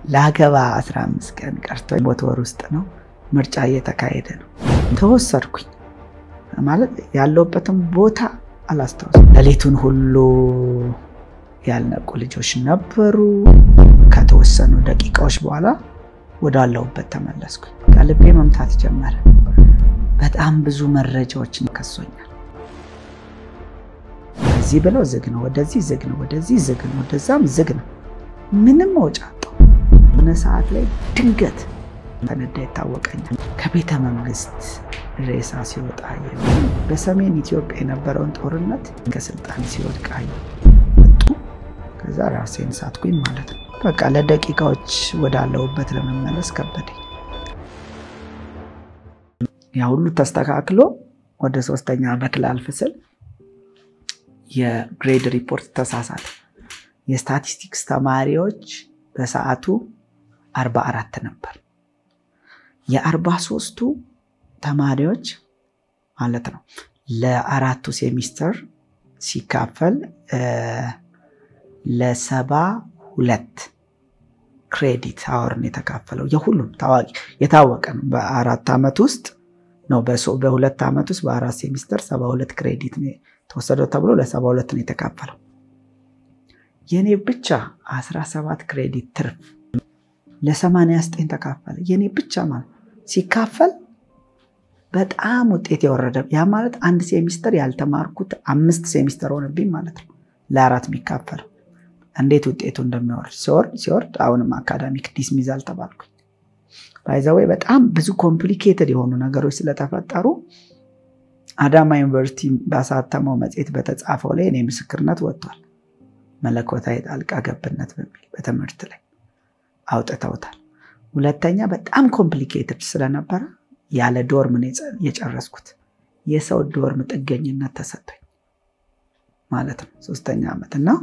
ለአገባ 15 ቀን ቀርቶ ቦት ወር ውስጥ ነው ምርጫ እየተካሄደ ነው። ተወሰድኩኝ ማለት ያለውበትም ቦታ አላስታውስም። ሌሊቱን ሁሉ ያልነቁ ልጆች ነበሩ። ከተወሰኑ ደቂቃዎች በኋላ ወዳለሁበት ተመለስኩኝ። ከልቤ መምታት ጀመረ። በጣም ብዙ መረጃዎችን ከሶኛል። እዚህ ብለው ዝግ ነው፣ ወደዚህ ዝግ ነው፣ ወደዚህ ዝግ ነው፣ ወደዛም ዝግ ነው። ምንም መውጫ አጣሁ። ሆነ ሰዓት ላይ ድንገት ፈነዳ ይታወቀኛል። ከቤተ መንግስት ሬሳ ሲወጣ በሰሜን ኢትዮጵያ የነበረውን ጦርነት ከስልጣን ሲወድቅ መጡ። ከዛ ራሴን ሳትኩኝ ማለት ነው። በቃ ለደቂቃዎች ወዳለሁበት ለመመለስ ከበደኝ። ያ ሁሉ ተስተካክሎ ወደ ሶስተኛ ዓመት ላልፍ ስል የግሬድ ሪፖርት ተሳሳተ። የስታቲስቲክስ ተማሪዎች በሰዓቱ 44 ነበር። የአርባ ሶስቱ ተማሪዎች ማለት ነው ለአራቱ ሴሚስተር ሲካፈል ለሰባ ሁለት ክሬዲት አወርን የተካፈለው የሁሉም ታዋቂ የታወቀ ነው። በአራት ዓመት ውስጥ ነው በሁለት ዓመት ውስጥ በአራት ሴሚስተር ሰባ ሁለት ክሬዲት ተወሰደው ተብሎ ለሰባ ሁለት ነው የተካፈለው። የኔ ብቻ 17 ክሬዲት ትርፍ ለ89 ተካፈለ። የኔ ብቻ ማለት ሲካፈል በጣም ውጤት የወረደ ያ ማለት አንድ ሴሚስተር ያልተማርኩት አምስት ሴሚስተር ሆነብኝ ማለት ነው። ለአራት የሚካፈለው እንዴት ውጤቱ እንደሚወርድ ሲወርድ ሲወርድ አሁንም አካዳሚክ ዲስሚዛል ተባልኩኝ። ባይዘወይ በጣም ብዙ ኮምፕሊኬትድ የሆኑ ነገሮች ስለተፈጠሩ አዳማ ዩኒቨርሲቲ ባሳተመው መጽሔት በተጻፈው ላይ እኔ ምስክርነት ወጥቷል። መለኮታዊ ጣልቃ ገብነት በሚል በትምህርት ላይ አውጥተውታል። ሁለተኛ በጣም ኮምፕሊኬትድ ስለነበረ ያለ ዶርም የጨረስኩት የሰው ዶርም ጥገኝነት ተሰጥቶኝ ማለት ነው። ሶስተኛ ዓመት እና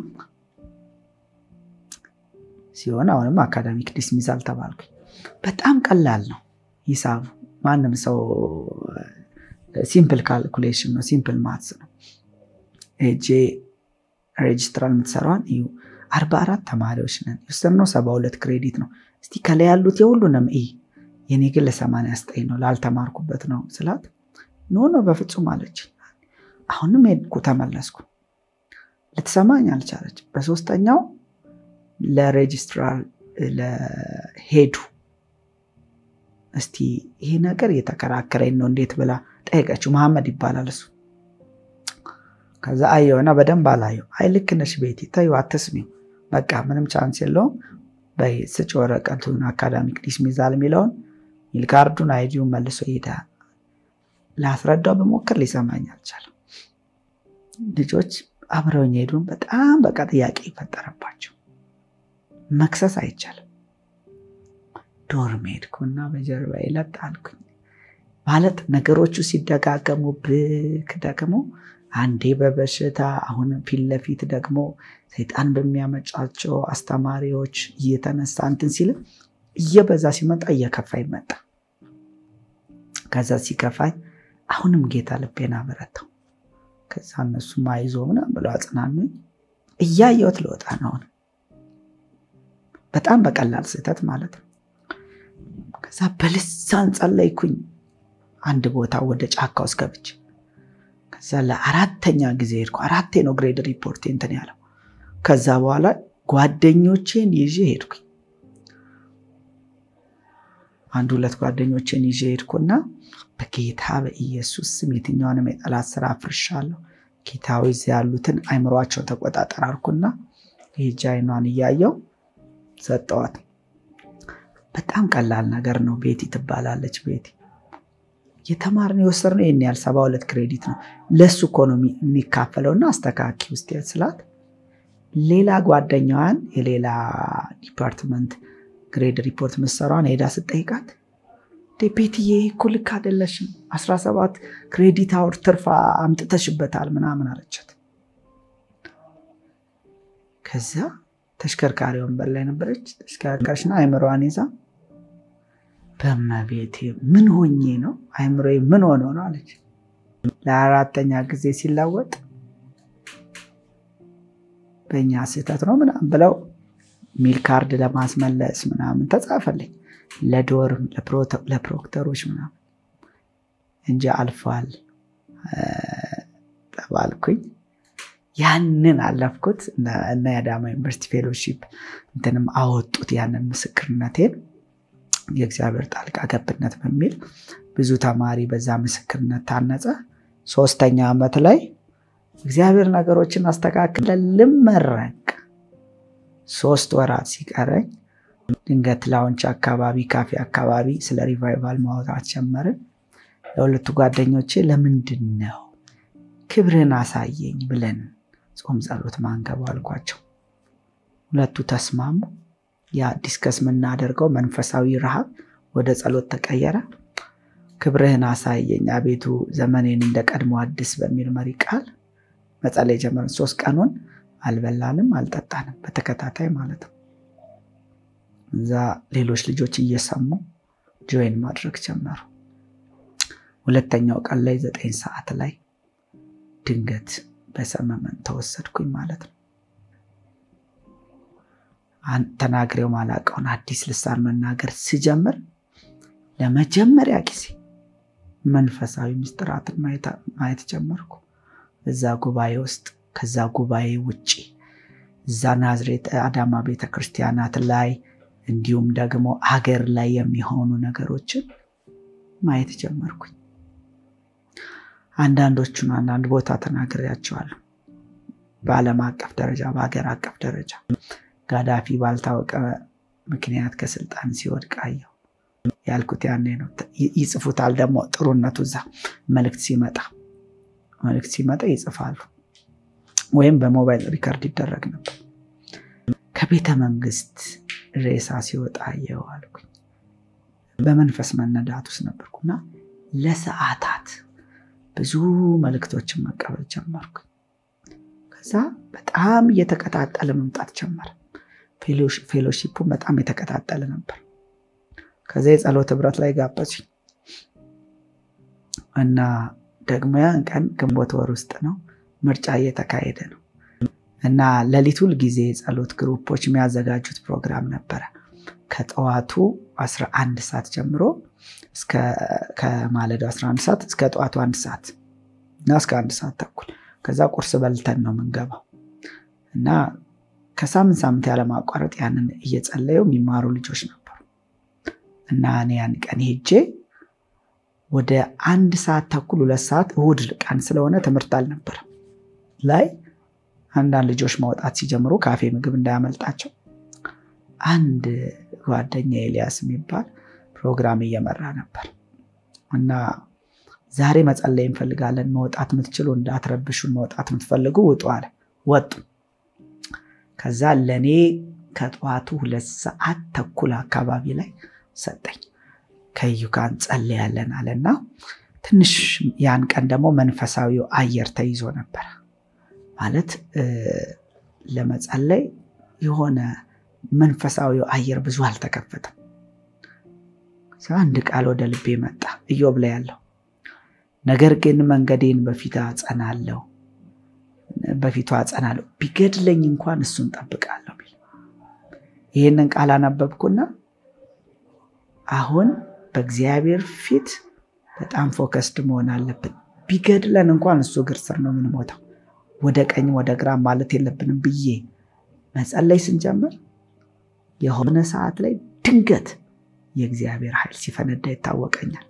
ሲሆን አሁንም አካዳሚክ ዲስሚዛል ተባልኩኝ። በጣም ቀላል ነው ሂሳቡ። ማንም ሰው ሲምፕል ካልኩሌሽን ነው፣ ሲምፕል ማትስ ነው። ሄጄ ሬጅስትራል የምትሰራዋን እዩ። አርባ አራት ተማሪዎች ነን የወሰድነው ሰባ ሁለት ክሬዲት ነው። እስቲ ከላይ ያሉት የሁሉንም እይ። የኔ ግን ለሰማንያ ዘጠኝ ነው ላልተማርኩበት ነው ስላት ኖ ነው በፍጹም አለች። አሁንም ሄድኩ ተመለስኩ። ልትሰማኝ አልቻለች። በሶስተኛው ለሬጅስትራር ለሄዱ እስቲ ይሄ ነገር እየተከራከረኝ ነው እንዴት ብላ ጠየቀችው። መሐመድ ይባላል እሱ። ከዛ አየውና በደንብ አላየው። አይ ልክ ነሽ ቤቲ ተይው አትስሚው፣ በቃ ምንም ቻንስ የለውም በይ ስጭ ወረቀቱን አካዳሚክ ዲስሚዛል የሚለውን ይልካርዱን አይዲውን መልሶ ይሄዳል። ላስረዳው በሞክር ሊሰማኝ አልቻለም። ልጆች አብረውኝ ሄዱን። በጣም በቃ ጥያቄ ይፈጠረባቸው። መክሰስ አይቻልም። ዶርም ሄድኩና በጀርባ ለጥ አልኩኝ። ማለት ነገሮቹ ሲደጋገሙ ብክ ደግሞ አንዴ በበሽታ አሁን ፊት ለፊት ደግሞ ሰይጣን በሚያመጫቸው አስተማሪዎች እየተነሳ እንትን ሲል እየበዛ ሲመጣ እየከፋኝ መጣ። ከዛ ሲከፋኝ አሁንም ጌታ ልቤን አበረታው። ከዛ እነሱ ማይዞ ምናምን ብለው አጽናኑኝ። እያየሁት ልወጣ ነው። በጣም በቀላል ስህተት ማለት ነው። ከዛ በልሳን ጸለይኩኝ። አንድ ቦታ ወደ ጫካ ውስጥ ገብቼ ከዛ ለአራተኛ ጊዜ ሄድኩ። አራቴ ነው ግሬድ ሪፖርት እንትን ያለው። ከዛ በኋላ ጓደኞቼን ይዤ ሄድኩኝ። አንድ ሁለት ጓደኞቼን ይዤ ሄድኩና በጌታ በኢየሱስ ስም የትኛውንም የጠላት ስራ አፍርሻለሁ። ጌታዊ እዚያ ያሉትን አይምሯቸውን ተቆጣጠር አልኩና ሄጄ አይኗን እያየው ሰጠዋት። በጣም ቀላል ነገር ነው። ቤቲ ትባላለች። ቤቲ የተማርነው የወሰድነው ይህን ያህል ሰባ ሁለት ክሬዲት ነው። ለሱ እኮ ነው የሚካፈለው እና አስተካኪ ውስጥ ስላት ሌላ ጓደኛዋን የሌላ ዲፓርትመንት ግሬድ ሪፖርት ምሰሯን ሄዳ ስጠይቃት ቤትዬ እኮ ልክ አይደለሽም፣ 17 ክሬዲት አውር ትርፋ አምጥተሽበታል ምናምን አለቻት። ከዛ ተሽከርካሪ ወንበር ላይ ነበረች። ተሽከርካሪሽና አይምሮዋን ይዛ በመቤቴ ምን ሆኜ ነው አይምሮ ምን ሆኖ ነው አለች። ለአራተኛ ጊዜ ሲለወጥ በእኛ ስህተት ነው ምናምን ብለው ሚል ካርድ ለማስመለስ ምናምን ተጻፈልኝ ለዶርም ለፕሮክተሮች ምናምን እንጂ አልፏል ተባልኩኝ። ያንን አለፍኩት እና የአዳማ ዩኒቨርሲቲ ፌሎሺፕ እንትንም አወጡት ያንን ምስክርነቴን የእግዚአብሔር ጣልቃ ገብነት በሚል ብዙ ተማሪ በዛ ምስክርነት ታነጸ። ሶስተኛ ዓመት ላይ እግዚአብሔር ነገሮችን አስተካክለ ልመረቅ ሶስት ወራት ሲቀረኝ ድንገት ላውንች አካባቢ ካፌ አካባቢ ስለ ሪቫይቫል ማውጣት ጀመርን። ለሁለቱ ጓደኞቼ ለምንድን ነው ክብርን አሳየኝ ብለን ጾም ጸሎት ማንገባ አልኳቸው። ሁለቱ ተስማሙ። ያ ዲስከስ የምናደርገው መንፈሳዊ ረሃብ ወደ ጸሎት ተቀየረ። ክብርህን አሳየኝ አቤቱ ዘመኔን እንደ ቀድሞ አዲስ በሚል መሪ ቃል መጸለይ ጀመርን። ሶስት ቀኑን አልበላንም አልጠጣንም በተከታታይ ማለት ነው። እዛ ሌሎች ልጆች እየሰሙ ጆይን ማድረግ ጀመሩ። ሁለተኛው ቀን ላይ ዘጠኝ ሰዓት ላይ ድንገት በሰመመን ተወሰድኩኝ ማለት ነው። ተናግሬው ማላውቀውን አዲስ ልሳን መናገር ስጀምር ለመጀመሪያ ጊዜ መንፈሳዊ ምስጢራትን ማየት ጀመርኩ። እዛ ጉባኤ ውስጥ ከዛ ጉባኤ ውጭ እዛ ናዝሬት አዳማ ቤተክርስቲያናት ላይ እንዲሁም ደግሞ ሀገር ላይ የሚሆኑ ነገሮችን ማየት ጀመርኩኝ። አንዳንዶቹን አንዳንድ ቦታ ተናግሬያቸዋለሁ። በዓለም አቀፍ ደረጃ በሀገር አቀፍ ደረጃ ጋዳፊ ባልታወቀ ምክንያት ከስልጣን ሲወድቅ አየሁ ያልኩት ያኔ ነው። ይጽፉታል ደግሞ ጥሩነቱ እዛ መልእክት ሲመጣ መልእክት ሲመጣ ይጽፋሉ፣ ወይም በሞባይል ሪከርድ ይደረግ ነበር። ከቤተ መንግስት ሬሳ ሲወጣ አየሁ አልኩኝ። በመንፈስ መነዳት ውስጥ ነበርኩና ለሰዓታት ብዙ መልእክቶችን መቀበል ጀመርኩ። ከዛ በጣም እየተቀጣጠለ መምጣት ጀመረ። ፌሎሺፑ በጣም የተቀጣጠለ ነበር። ከዛ የጸሎት ህብረት ላይ ጋበዙኝ እና ደግሞ ያን ቀን ግንቦት ወር ውስጥ ነው፣ ምርጫ እየተካሄደ ነው እና ሌሊት ሁል ጊዜ የጸሎት ግሩፖች የሚያዘጋጁት ፕሮግራም ነበረ ከጠዋቱ 11 ሰዓት ጀምሮ ከማለዳው 11 ሰዓት እስከ ጠዋቱ አንድ ሰዓት እና እስከ አንድ ሰዓት ተኩል ከዛ ቁርስ በልተን ነው የምንገባው እና ከሳምንት ሳምንት ያለማቋረጥ ያንን እየጸለዩ የሚማሩ ልጆች ነበሩ እና እኔ ያን ቀን ሄጄ ወደ አንድ ሰዓት ተኩል ሁለት ሰዓት እሁድ ቀን ስለሆነ ትምህርት አልነበረም ላይ አንዳንድ ልጆች ማውጣት ሲጀምሩ ካፌ ምግብ እንዳያመልጣቸው አንድ ጓደኛ ኤልያስ የሚባል ፕሮግራም እየመራ ነበር እና ዛሬ መጸለይ እንፈልጋለን፣ መውጣት የምትችሉ እንዳትረብሹን፣ መውጣት የምትፈልጉ ውጡ አለ። ወጡ። ከዛ ለእኔ ከጠዋቱ ሁለት ሰዓት ተኩል አካባቢ ላይ ሰጠኝ። ከዩካን ጸልያለን አለና ትንሽ ያን ቀን ደግሞ መንፈሳዊው አየር ተይዞ ነበር ማለት ለመጸለይ የሆነ መንፈሳዊው አየር ብዙ አልተከፈተም። አንድ ቃል ወደ ልቤ መጣ፣ ኢዮብ ላይ ያለው ነገር ግን መንገዴን በፊት አጸናለሁ በፊቱ አጸናለሁ ቢገድለኝ እንኳን እሱን ጠብቃለሁ ቢል ይህንን ቃል አነበብኩና አሁን በእግዚአብሔር ፊት በጣም ፎከስድ መሆን አለብን። ቢገድለን እንኳን እሱ እግር ስር ነው የምንሞተው፣ ወደ ቀኝ ወደ ግራ ማለት የለብንም ብዬ መጸለይ ስንጀምር የሆነ ሰዓት ላይ ድንገት የእግዚአብሔር ኃይል ሲፈነዳ ይታወቀኛል።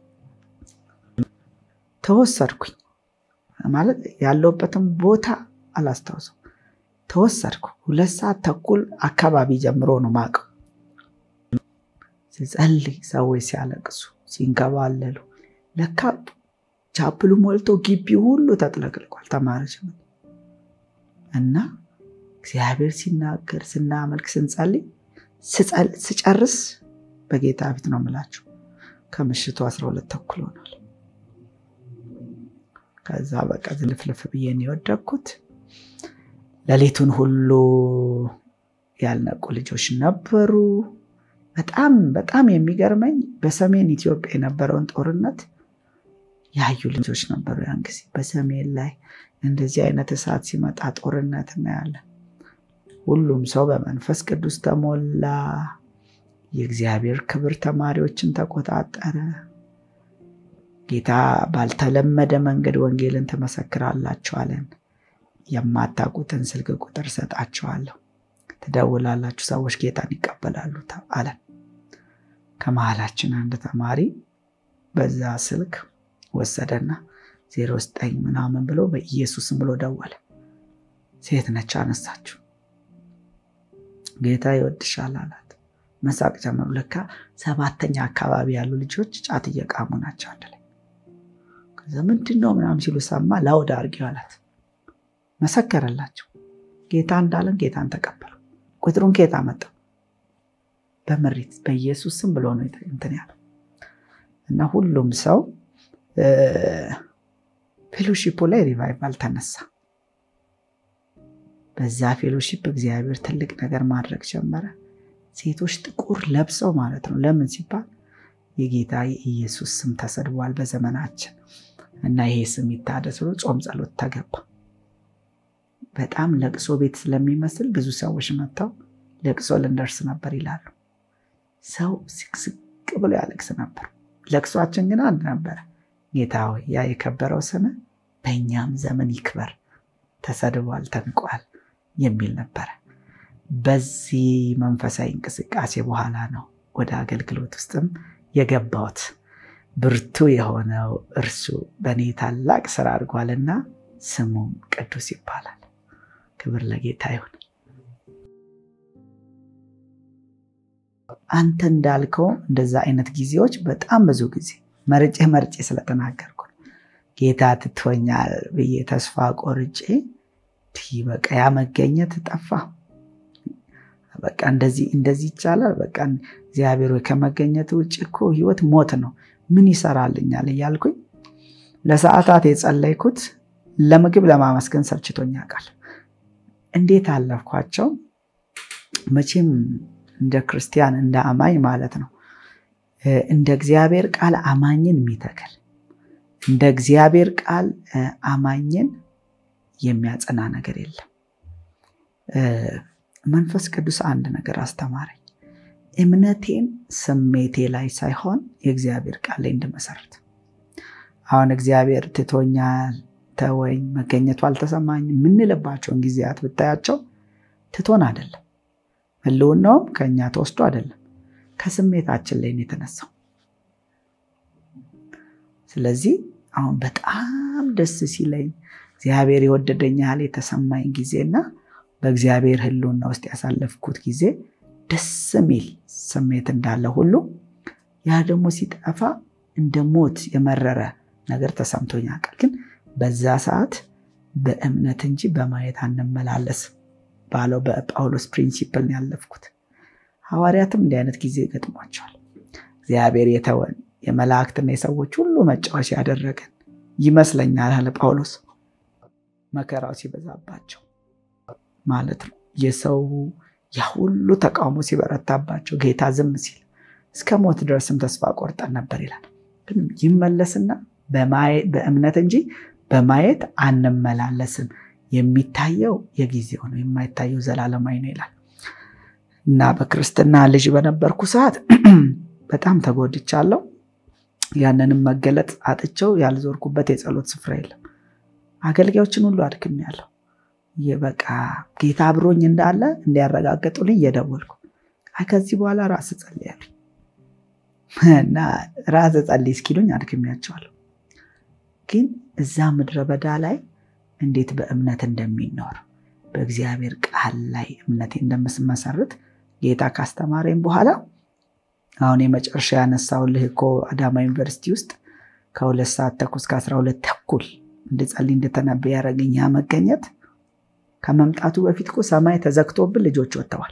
ተወሰድኩኝ ማለት ያለውበትም ቦታ አላስታውሰው። ተወሰድኩ። ሁለት ሰዓት ተኩል አካባቢ ጀምሮ ነው ማቀው ስጸልይ ሰዎች ሲያለቅሱ ሲንከባለሉ፣ ለካ ቻፕሉ ሞልቶ ግቢ ሁሉ ተጥለቅልቋል። ተማሪዎች እና እግዚአብሔር ሲናገር ስናመልክ ስንጸልይ ስጨርስ በጌታ ፊት ነው የምላችሁ ከምሽቱ 12 ተኩል ሆኗል። ከዛ በቃ ዝልፍልፍ ብዬ ነው የወደቅኩት። ሌሊቱን ሁሉ ያልነቁ ልጆች ነበሩ። በጣም በጣም የሚገርመኝ በሰሜን ኢትዮጵያ የነበረውን ጦርነት ያዩ ልጆች ነበሩ። ያን ጊዜ በሰሜን ላይ እንደዚህ አይነት እሳት ሲመጣ ጦርነት እናያለን። ሁሉም ሰው በመንፈስ ቅዱስ ተሞላ። የእግዚአብሔር ክብር ተማሪዎችን ተቆጣጠረ። ጌታ ባልተለመደ መንገድ ወንጌልን ትመሰክራላችሁ አለን። የማታውቁትን ስልክ ቁጥር ሰጣችኋለሁ፣ ትደውላላችሁ፣ ሰዎች ጌታን ይቀበላሉ አለን። ከመሀላችን አንድ ተማሪ በዛ ስልክ ወሰደና ዜሮ ዘጠኝ ምናምን ብሎ በኢየሱስም ብሎ ደወለ። ሴት ነች፣ አነሳችሁ። ጌታ ይወድሻል አላት። መሳቅ ጀመሩ። ለካ ሰባተኛ አካባቢ ያሉ ልጆች ጫት እየቃሙ ናቸው አንድ ላይ። ከዛ ምንድን ነው ምናምን ሲሉ ሰማ። ላውድ አድርጊው አላት። መሰከረላቸው። ጌታ እንዳለን ጌታን ተቀበሉ። ቁጥሩን ኬታ መጣው በምሪት በኢየሱስ ስም ብሎ ነው እንትን ያለው እና ሁሉም ሰው ፌሎሺፑ ላይ ሪቫይቫል ተነሳ። በዛ ፌሎሺፕ እግዚአብሔር ትልቅ ነገር ማድረግ ጀመረ። ሴቶች ጥቁር ለብሰው ማለት ነው። ለምን ሲባል የጌታ የኢየሱስ ስም ተሰድቧል በዘመናችን እና ይሄ ስም ይታደስ ብሎ ጾም ጸሎት ተገባ። በጣም ለቅሶ ቤት ስለሚመስል ብዙ ሰዎች መጥተው ለቅሶ ልንደርስ ነበር ይላሉ። ሰው ስቅስቅ ብሎ ያለቅስ ነበር። ለቅሷችን ግን አንድ ነበረ። ጌታ ሆይ ያ የከበረው ስም በእኛም ዘመን ይክበር፣ ተሰድቧል፣ ተንቋል የሚል ነበረ። በዚህ መንፈሳዊ እንቅስቃሴ በኋላ ነው ወደ አገልግሎት ውስጥም የገባሁት። ብርቱ የሆነው እርሱ በእኔ ታላቅ ስራ አድርጓልና ስሙም ቅዱስ ይባላል። ክብር ለጌታ ይሁን። አንተ እንዳልከው እንደዛ አይነት ጊዜዎች በጣም ብዙ ጊዜ መርጬ መርጬ ስለተናገርኩ ጌታ ትቶኛል ብዬ ተስፋ ቆርጬ በቃ ያ መገኘት ጠፋ። በቃ እንደዚህ እንደዚህ ይቻላል። በቃ እግዚአብሔር ወይ ከመገኘት ውጭ እኮ ህይወት ሞት ነው፣ ምን ይሰራልኛል እያልኩኝ ለሰዓታት የጸለይኩት ለምግብ ለማመስገን ሰልችቶኛ ቃል እንዴት አለፍኳቸው። መቼም እንደ ክርስቲያን እንደ አማኝ ማለት ነው እንደ እግዚአብሔር ቃል አማኝን የሚተክል እንደ እግዚአብሔር ቃል አማኝን የሚያጸና ነገር የለም። መንፈስ ቅዱስ አንድ ነገር አስተማረኝ። እምነቴን ስሜቴ ላይ ሳይሆን የእግዚአብሔር ቃል ላይ እንድመሰርት። አሁን እግዚአብሔር ትቶኛል፣ ተወኝ፣ መገኘቱ አልተሰማኝ የምንልባቸውን ጊዜያት ብታያቸው ትቶን አይደለም፣ ህልውናውም ከእኛ ተወስዶ አይደለም፣ ከስሜታችን ላይ ነው የተነሳው። ስለዚህ አሁን በጣም ደስ ሲለኝ እግዚአብሔር የወደደኝ ያህል የተሰማኝ ጊዜና በእግዚአብሔር ህልውና ውስጥ ያሳለፍኩት ጊዜ ደስ የሚል ስሜት እንዳለ ሁሉ ያ ደግሞ ሲጠፋ እንደ ሞት የመረረ ነገር ተሰምቶኝ ያውቃል። ግን በዛ ሰዓት በእምነት እንጂ በማየት አንመላለስም ባለው በጳውሎስ ፕሪንሲፕል ነው ያለፍኩት። ሐዋርያትም እንዲህ አይነት ጊዜ ገጥሟቸዋል። እግዚአብሔር የተወን የመላእክትና የሰዎች ሁሉ መጫወቻ ያደረገን ይመስለኛል አለ ጳውሎስ። መከራው ሲበዛባቸው ማለት ነው። የሰው ያ ሁሉ ተቃውሞ ሲበረታባቸው ጌታ ዝም ሲል እስከ ሞት ድረስም ተስፋ ቆርጠን ነበር ይላል። ግን ይመለስና በእምነት እንጂ በማየት አንመላለስም፣ የሚታየው የጊዜው ነው፣ የማይታየው ዘላለማዊ ነው ይላል እና በክርስትና ልጅ በነበርኩ ሰዓት በጣም ተጎድቻለሁ። ያንንም መገለጥ አጥቸው ያልዞርኩበት የጸሎት ስፍራ የለም። አገልጋዮችን ሁሉ አድክሜያለሁ። በቃ ጌታ አብሮኝ እንዳለ እንዲያረጋገጡልኝ እየደወልኩ ከዚህ በኋላ ራስ ጸልያለሁ እና ራስ ጸልይ እስኪሉኝ አድክሜያቸዋለሁ። ግን እዛ ምድረ በዳ ላይ እንዴት በእምነት እንደሚኖር በእግዚአብሔር ቃል ላይ እምነቴ እንደምስመሰርት ጌታ ካስተማረኝ በኋላ አሁን የመጨረሻ ያነሳውልህ እኮ አዳማ ዩኒቨርሲቲ ውስጥ ከሁለት ሰዓት ተኩል እስከ አስራ ሁለት ተኩል እንድጸልይ እንድተነበይ ያደረገኝ ያ መገኘት ከመምጣቱ በፊት እኮ ሰማይ ተዘግቶብን ልጆች ወጥተዋል።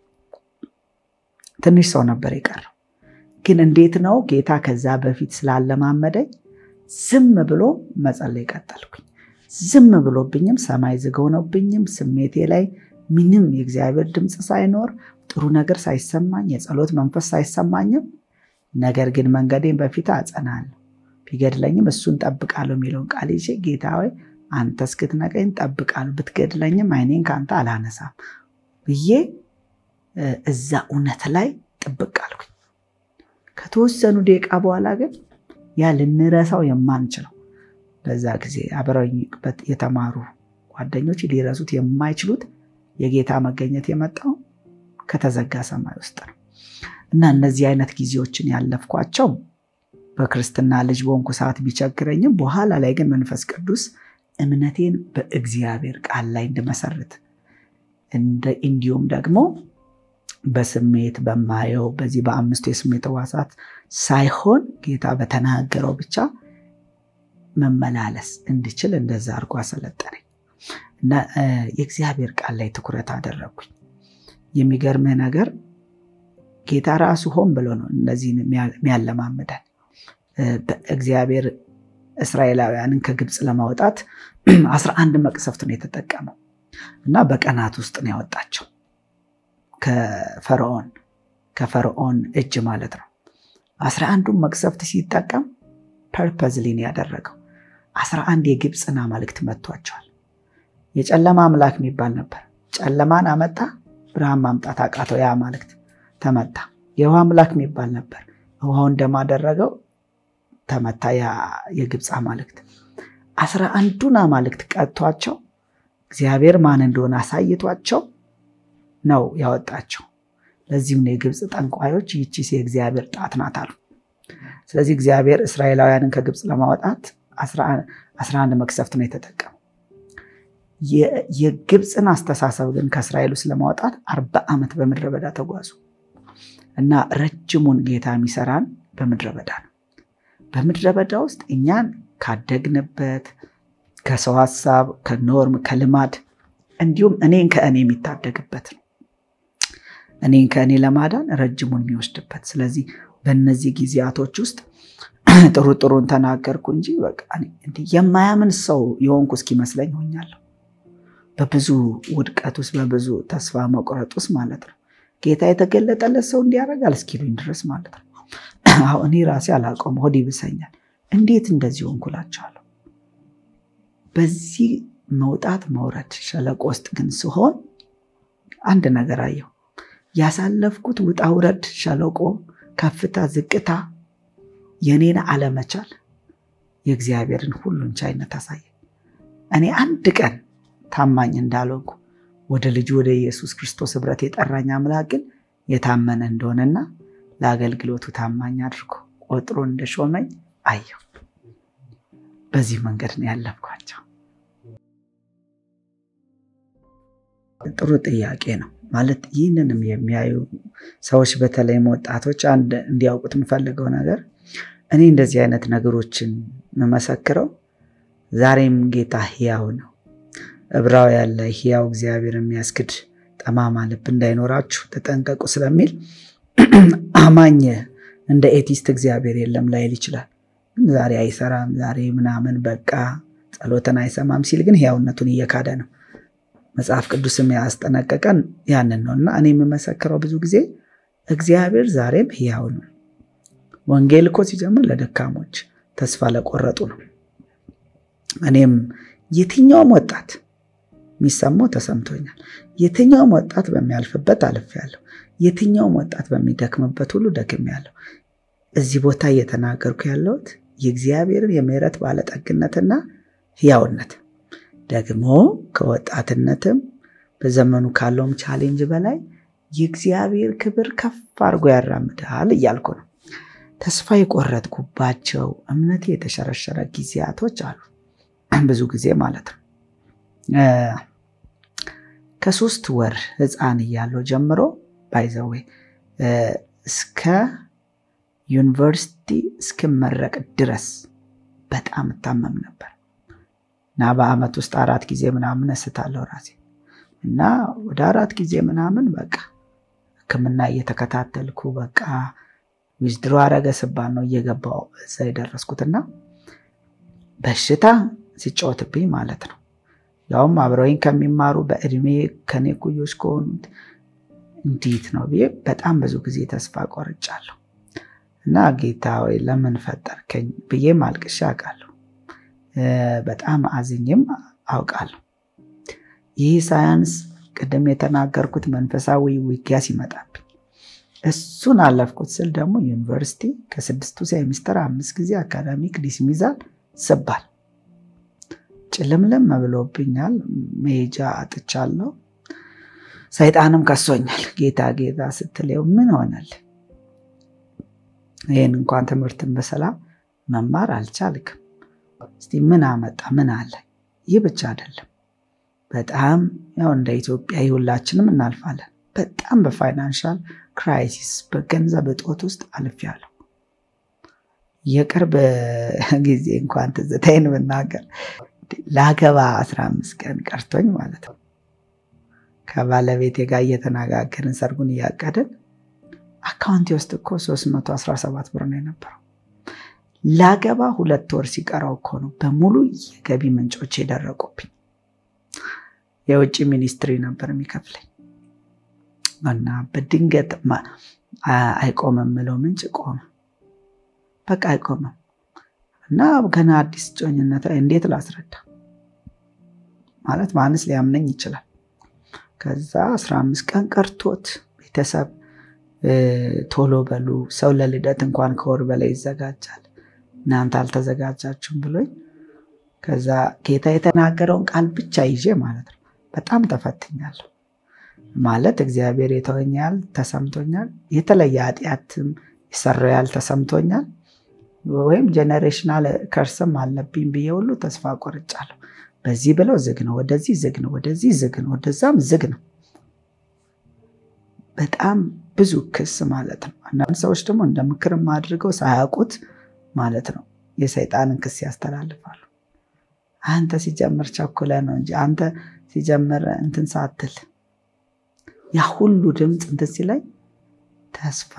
ትንሽ ሰው ነበር የቀረው። ግን እንዴት ነው ጌታ ከዛ በፊት ስላለማመደኝ ዝም ብሎ መጸለይ ቀጠልኩኝ። ዝም ብሎብኝም ሰማይ ዝግ ሆኖብኝም ስሜቴ ላይ ምንም የእግዚአብሔር ድምፅ ሳይኖር ጥሩ ነገር ሳይሰማኝ የጸሎት መንፈስ ሳይሰማኝም ነገር ግን መንገዴን በፊት አጸናለሁ ቢገድለኝም እሱን ጠብቃለሁ የሚለውን ቃል ይዤ ጌታ ሆይ አንተ እስክትነቀኝ ጠብቃለሁ፣ ብትገድለኝም ዓይኔን ከአንተ አላነሳም። ብዬ እዛ እውነት ላይ ጥብቅ አልኩኝ። ከተወሰኑ ደቂቃ በኋላ ግን ያ ልንረሳው የማንችለው በዛ ጊዜ አብረውበት የተማሩ ጓደኞች ሊረሱት የማይችሉት የጌታ መገኘት የመጣው ከተዘጋ ሰማይ ውስጥ ነው እና እነዚህ አይነት ጊዜዎችን ያለፍኳቸው በክርስትና ልጅ በሆንኩ ሰዓት ቢቸግረኝም በኋላ ላይ ግን መንፈስ ቅዱስ እምነቴን በእግዚአብሔር ቃል ላይ እንድመሰርት እንዲሁም ደግሞ በስሜት በማየው በዚህ በአምስቱ የስሜት ሕዋሳት ሳይሆን ጌታ በተናገረው ብቻ መመላለስ እንድችል እንደዛ አድርጎ አሰለጠነኝ እና የእግዚአብሔር ቃል ላይ ትኩረት አደረግኩኝ። የሚገርምህ ነገር ጌታ ራሱ ሆን ብሎ ነው እነዚህን የሚያለማምደን። በእግዚአብሔር እስራኤላውያንን ከግብፅ ለማውጣት አስራ አንድ መቅሰፍት ነው የተጠቀመው እና በቀናት ውስጥ ነው ያወጣቸው ከፈርዖን ከፈርዖን እጅ ማለት ነው። አስራ አንዱን መቅሰፍት ሲጠቀም ፐርፐዝሊን ያደረገው አስራ አንድ የግብፅን አማልክት መጥቷቸዋል። የጨለማ አምላክ የሚባል ነበር። ጨለማን አመጣ፣ ብርሃን ማምጣት አቃተው። ያ አማልክት ተመታ። የውሃ አምላክ የሚባል ነበር። ውሃው እንደማደረገው ተመታ። የግብፅ አማልክት አስራ አንዱን አማልክት ቀጥቷቸው እግዚአብሔር ማን እንደሆነ አሳይቷቸው ነው ያወጣቸው። ለዚህም ነው የግብፅ ጠንቋዮች ይቺስ የእግዚአብሔር ጣት ናት አሉ። ስለዚህ እግዚአብሔር እስራኤላውያንን ከግብፅ ለማውጣት አስራ አንድ መቅሰፍት ነው የተጠቀመው። የግብፅን አስተሳሰብ ግን ከእስራኤል ውስጥ ለማውጣት አርባ ዓመት በምድረ በዳ ተጓዙ እና ረጅሙን ጌታ የሚሰራን በምድረ በዳ ነው። በምድረ በዳ ውስጥ እኛን ካደግንበት ከሰው ሀሳብ፣ ከኖርም፣ ከልማድ እንዲሁም እኔን ከእኔ የሚታደግበት ነው። እኔን ከእኔ ለማዳን ረጅሙን የሚወስድበት። ስለዚህ በእነዚህ ጊዜያቶች ውስጥ ጥሩ ጥሩን ተናገርኩ እንጂ በቃ የማያምን ሰው የሆንኩ እስኪመስለኝ ሆኛለሁ። በብዙ ውድቀት ውስጥ በብዙ ተስፋ መቁረጥ ውስጥ ማለት ነው። ጌታ የተገለጠለት ሰው እንዲያደርጋል እስኪሉኝ ድረስ ማለት ነው። አሁን እኔ ራሴ አላውቀውም፣ ሆድ ይብሰኛል። እንዴት እንደዚህ ሆንኩላቸዋለሁ። በዚህ መውጣት መውረድ ሸለቆ ውስጥ ግን ስሆን አንድ ነገር አየሁ። ያሳለፍኩት ውጣ ውረድ፣ ሸለቆ፣ ከፍታ፣ ዝቅታ የኔን አለመቻል የእግዚአብሔርን ሁሉን ቻይነት አሳየ። እኔ አንድ ቀን ታማኝ እንዳልሆንኩ ወደ ልጁ ወደ ኢየሱስ ክርስቶስ ኅብረት የጠራኝ አምላክ ግን የታመነ እንደሆነና ለአገልግሎቱ ታማኝ አድርጎ ቆጥሮ እንደሾመኝ አየሁ። በዚህ መንገድ ነው ያለፍኳቸው። ጥሩ ጥያቄ ነው። ማለት ይህንንም የሚያዩ ሰዎች በተለይም ወጣቶች አንድ እንዲያውቁት የምፈልገው ነገር እኔ እንደዚህ አይነት ነገሮችን የምመሰክረው ዛሬም ጌታ ሕያው ነው። ዕብራውያን ላይ ሕያው እግዚአብሔር የሚያስክድ ጠማማ ልብ እንዳይኖራችሁ ተጠንቀቁ ስለሚል አማኝ እንደ ኤቲስት እግዚአብሔር የለም ላይል ይችላል። ዛሬ አይሰራም፣ ዛሬ ምናምን በቃ ጸሎትን አይሰማም ሲል ግን ሕያውነቱን እየካደ ነው። መጽሐፍ ቅዱስም ያስጠነቀቀን ያንን ነው እና እኔ የምመሰክረው ብዙ ጊዜ እግዚአብሔር ዛሬም ሕያው ነው። ወንጌል እኮ ሲጀምር ለደካሞች ተስፋ ለቆረጡ ነው። እኔም የትኛውም ወጣት የሚሰማው ተሰምቶኛል። የትኛውም ወጣት በሚያልፍበት አልፌያለሁ። የትኛውም ወጣት በሚደክምበት ሁሉ ደክሜያለሁ። እዚህ ቦታ እየተናገርኩ ያለሁት የእግዚአብሔርን የምሕረት ባለጠግነትና ሕያውነት ደግሞ ከወጣትነትም በዘመኑ ካለውም ቻሌንጅ በላይ የእግዚአብሔር ክብር ከፍ አድርጎ ያራምዳል እያልኩ ነው። ተስፋ የቆረጥኩባቸው እምነቴ የተሸረሸረ ጊዜያቶች አሉ። ብዙ ጊዜ ማለት ነው። ከሶስት ወር ሕፃን እያለው ጀምሮ ባይዘዌ እስከ ዩኒቨርሲቲ እስክመረቅ ድረስ በጣም እታመም ነበር እና በአመት ውስጥ አራት ጊዜ ምናምን እስታለሁ ራሴ እና ወደ አራት ጊዜ ምናምን በቃ ሕክምና እየተከታተልኩ በቃ ዊዝድሮ አረገ ስባል ነው እየገባው እዛ የደረስኩትና በሽታ ሲጫወትብኝ ማለት ነው። ያውም አብረውኝ ከሚማሩ በእድሜ ከኔ ኩዮች ከሆኑት እንዴት ነው ብዬ በጣም ብዙ ጊዜ ተስፋ ቆርጫለሁ እና ጌታ ወይ ለምን ፈጠርከኝ ብዬ ማልቅሻ አውቃለሁ። በጣም አዝኝም አውቃለሁ። ይህ ሳያንስ ቅድም የተናገርኩት መንፈሳዊ ውጊያ ሲመጣብኝ እሱን አለፍኩት ስል ደግሞ ዩኒቨርሲቲ ከስድስቱ ሴሚስተር አምስት ጊዜ አካዳሚክ ዲስሚዛል ስባል ጭልምልም ብሎብኛል። መሄጃ አጥቻለሁ። ሰይጣንም ከሶኛል። ጌታ ጌታ ስትለው ምን ሆነል? ይህን እንኳን ትምህርትን በሰላም መማር አልቻልክም። እስቲ ምን አመጣ? ምን አለ? ይህ ብቻ አይደለም። በጣም ያው እንደ ኢትዮጵያ ሁላችንም እናልፋለን። በጣም በፋይናንሻል ክራይሲስ በገንዘብ እጦት ውስጥ አልፌያለሁ። የቅርብ ጊዜ እንኳን ትዝታዬን ብናገር ላገባ አስራ አምስት ቀን ቀርቶኝ ማለት ነው ከባለቤቴ ጋር እየተነጋገርን ሰርጉን እያቀድን አካውንቴ ውስጥ እኮ 317 ብር ነው የነበረው። ላገባ ሁለት ወር ሲቀረው እኮ ነው በሙሉ የገቢ ምንጮች የደረቁብኝ። የውጭ ሚኒስትሪ ነበር የሚከፍለኝ እና በድንገት አይቆምም ምለው ምንጭ ቆመ። በቃ አይቆምም እና ገና አዲስ ጮኝነት እንዴት ላስረዳ ማለት ማንስ ሊያምነኝ ይችላል። ከዛ 15 ቀን ቀርቶት ቤተሰብ ቶሎ በሉ ሰው ለልደት እንኳን ከወር በላይ ይዘጋጃል፣ እናንተ አልተዘጋጃችሁም ብሎኝ ከዛ ጌታ የተናገረውን ቃል ብቻ ይዤ ማለት ነው በጣም ተፈትኛለሁ። ማለት እግዚአብሔር የተወኝ ያህል ተሰምቶኛል። የተለየ ኃጢአትም የሰራው ያህል ተሰምቶኛል። ወይም ጀኔሬሽናል ከርስም አለብኝ ብዬ ሁሉ ተስፋ ቆርጫለሁ። በዚህ ብለው ዝግ ነው፣ ወደዚህ ዝግ ነው፣ ወደዚህ ዝግ ነው፣ ወደዛም ዝግ ነው። በጣም ብዙ ክስ ማለት ነው። አንዳንድ ሰዎች ደግሞ እንደ ምክርም አድርገው ሳያውቁት ማለት ነው የሰይጣንን ክስ ያስተላልፋሉ። አንተ ሲጀምር ቸኩለ ነው እንጂ አንተ ሲጀምር እንትን ሳትል ያ ሁሉ ድምፅ እንትን ሲለኝ ተስፋ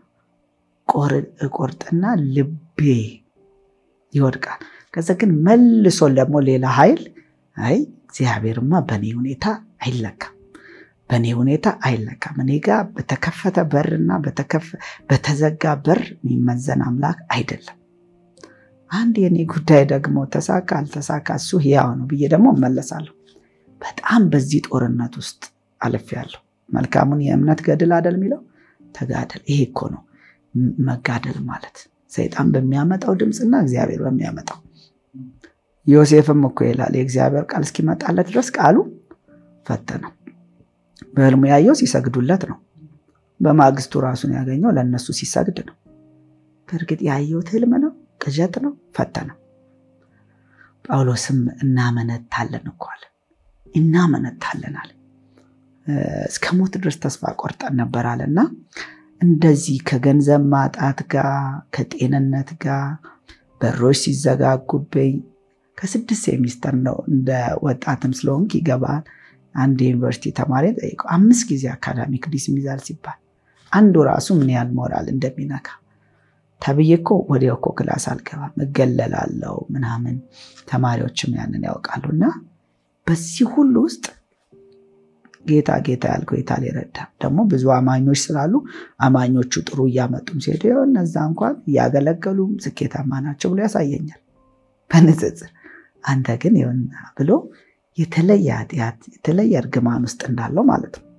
እቆርጥና ልቤ ይወድቃል። ከዛ ግን መልሶ ደግሞ ሌላ ኃይል አይ እግዚአብሔርማ በእኔ ሁኔታ አይለካም፣ በእኔ ሁኔታ አይለካም። እኔ ጋር በተከፈተ በርና በተዘጋ በር የሚመዘን አምላክ አይደለም። አንድ የኔ ጉዳይ ደግሞ ተሳካ አልተሳካ እሱ ሕያው ነው ብዬ ደግሞ እመለሳለሁ። በጣም በዚህ ጦርነት ውስጥ አልፌያለሁ። መልካሙን የእምነት ገድል አደል የሚለው ተጋደል። ይሄ እኮ ነው መጋደል ማለት ሰይጣን በሚያመጣው ድምፅና እግዚአብሔር በሚያመጣው ዮሴፍም እኮ ይላል የእግዚአብሔር ቃል እስኪመጣለት ድረስ ቃሉ ፈተነው። በህልሙ ያየው ሲሰግዱለት ነው። በማግስቱ ራሱን ያገኘው ለእነሱ ሲሰግድ ነው። በእርግጥ ያየሁት ህልም ነው፣ ቅዠት ነው፣ ፈተነው። ጳውሎስም እናመነታለን እኮ አለ። እናመነታለን አለ። እስከ ሞት ድረስ ተስፋ ቆርጠን ነበር አለ እና እንደዚህ ከገንዘብ ማጣት ጋር ከጤንነት ጋር በሮች ሲዘጋጉብኝ ከስድስት ሴሚስተር ነው እንደ ወጣትም ስለሆንክ ይገባል። አንድ የዩኒቨርሲቲ ተማሪ ጠይቀው አምስት ጊዜ አካዳሚክ ዲስሚዛል ሲባል አንዱ ራሱ ምን ያህል ሞራል እንደሚነካ ተብዬ እኮ ወዲያው እኮ ክላስ አልገባም እገለላለው ምናምን ተማሪዎችም ያንን ያውቃሉ። እና በዚህ ሁሉ ውስጥ ጌታ ጌታ ያልከው የታል ይረዳ ደግሞ ብዙ አማኞች ስላሉ አማኞቹ ጥሩ እያመጡም ሲሄዱ እነዛ እንኳን እያገለገሉም ስኬታማ ናቸው ብሎ ያሳየኛል በንጽጽር አንተ ግን ይኸውና ብሎ የተለየ ኃጢአት የተለየ እርግማን ውስጥ እንዳለው ማለት ነው።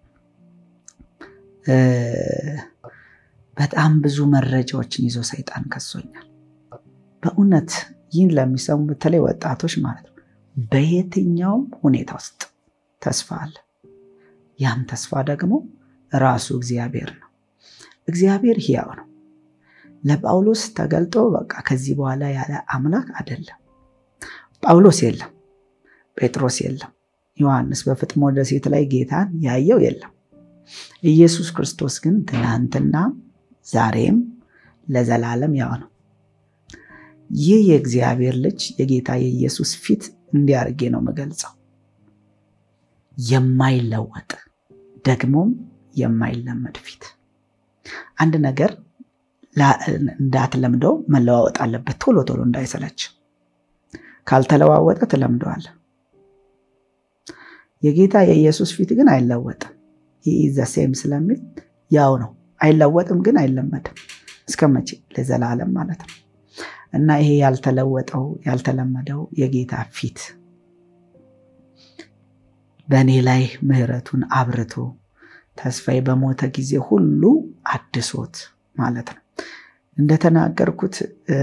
በጣም ብዙ መረጃዎችን ይዞ ሰይጣን ከሶኛል። በእውነት ይህን ለሚሰሙ በተለይ ወጣቶች ማለት ነው በየትኛውም ሁኔታ ውስጥ ተስፋ አለ። ያም ተስፋ ደግሞ ራሱ እግዚአብሔር ነው። እግዚአብሔር ሕያው ነው። ለጳውሎስ ተገልጦ በቃ ከዚህ በኋላ ያለ አምላክ አይደለም። ጳውሎስ የለም፣ ጴጥሮስ የለም፣ ዮሐንስ በፍጥሞ ደሴት ላይ ጌታን ያየው የለም። ኢየሱስ ክርስቶስ ግን ትናንትና ዛሬም ለዘላለም ያው ነው። ይህ የእግዚአብሔር ልጅ የጌታ የኢየሱስ ፊት እንዲያርጌ ነው የምገልጸው የማይለወጥ ደግሞም የማይለመድ ፊት። አንድ ነገር እንዳትለምደው መለዋወጥ አለበት፣ ቶሎ ቶሎ እንዳይሰለች። ካልተለዋወጠ ትለምደዋል። የጌታ የኢየሱስ ፊት ግን አይለወጥም። ይህ ዘሴም ስለሚል ያው ነው። አይለወጥም ግን አይለመድም። እስከ መቼ? ለዘላለም ማለት ነው። እና ይሄ ያልተለወጠው ያልተለመደው የጌታ ፊት በእኔ ላይ ምሕረቱን አብርቶ ተስፋዬ በሞተ ጊዜ ሁሉ አድሶት ማለት ነው። እንደተናገርኩት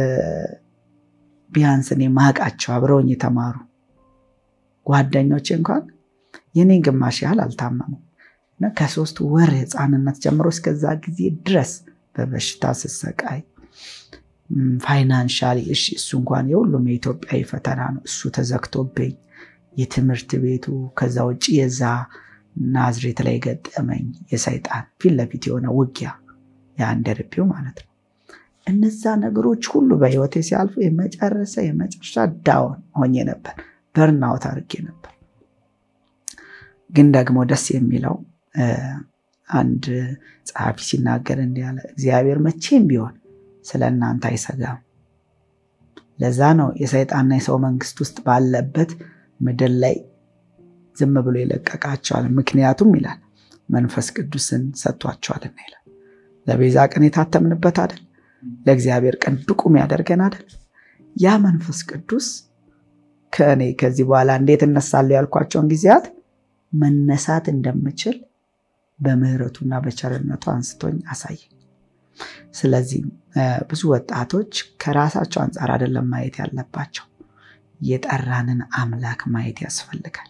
ቢያንስ እኔ ማቃቸው አብረውኝ የተማሩ ጓደኞቼ እንኳን የኔን ግማሽ ያህል አልታመሙም እና ከሶስት ወር ህፃንነት ጀምሮ እስከዛ ጊዜ ድረስ በበሽታ ስሰቃይ ፋይናንሻሊ እሺ፣ እሱ እንኳን የሁሉም የኢትዮጵያዊ ፈተና ነው። እሱ ተዘግቶብኝ የትምህርት ቤቱ ከዛ ውጭ የዛ ናዝሬት ላይ ገጠመኝ የሰይጣን ፊት ለፊት የሆነ ውጊያ የአንደርቤው ማለት ነው። እነዛ ነገሮች ሁሉ በህይወቴ ሲያልፉ የመጨረሻ የመጨረሻ ዳውን ሆኜ ነበር፣ በርናውት አድርጌ ነበር። ግን ደግሞ ደስ የሚለው አንድ ጸሐፊ ሲናገር እንዲህ ያለ እግዚአብሔር መቼም ቢሆን ስለ እናንተ አይሰጋም። ለዛ ነው የሰይጣንና የሰው መንግስት ውስጥ ባለበት ምድር ላይ ዝም ብሎ ይለቀቃቸዋል። ምክንያቱም ይላል መንፈስ ቅዱስን ሰጥቷቸዋልና ይላል። ለቤዛ ቀን የታተምንበት አይደል? ለእግዚአብሔር ቀን ብቁም ያደርገን አይደል? ያ መንፈስ ቅዱስ ከእኔ ከዚህ በኋላ እንዴት እነሳለሁ ያልኳቸውን ጊዜያት መነሳት እንደምችል በምህረቱና በቸርነቱ አንስቶኝ አሳየኝ። ስለዚህ ብዙ ወጣቶች ከራሳቸው አንጻር አይደለም ማየት ያለባቸው፣ የጠራንን አምላክ ማየት ያስፈልጋል።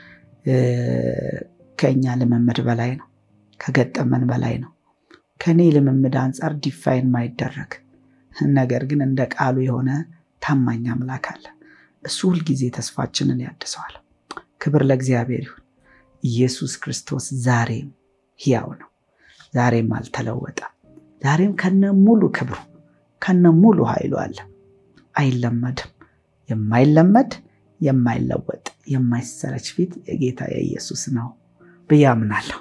ከእኛ ልምምድ በላይ ነው፣ ከገጠመን በላይ ነው። ከእኔ ልምምድ አንጻር ዲፋይን ማይደረግ ነገር ግን እንደ ቃሉ የሆነ ታማኝ አምላክ አለ። እሱ ሁልጊዜ ተስፋችንን ያድሰዋል። ክብር ለእግዚአብሔር ይሁን። ኢየሱስ ክርስቶስ ዛሬም ሕያው ነው። ዛሬም አልተለወጠም። ዛሬም ከነ ሙሉ ክብሩ ከነ ሙሉ ኃይሉ አለ። አይለመድም። የማይለመድ የማይለወጥ የማይሰረች ፊት የጌታ የኢየሱስ ነው ብዬ አምናለሁ።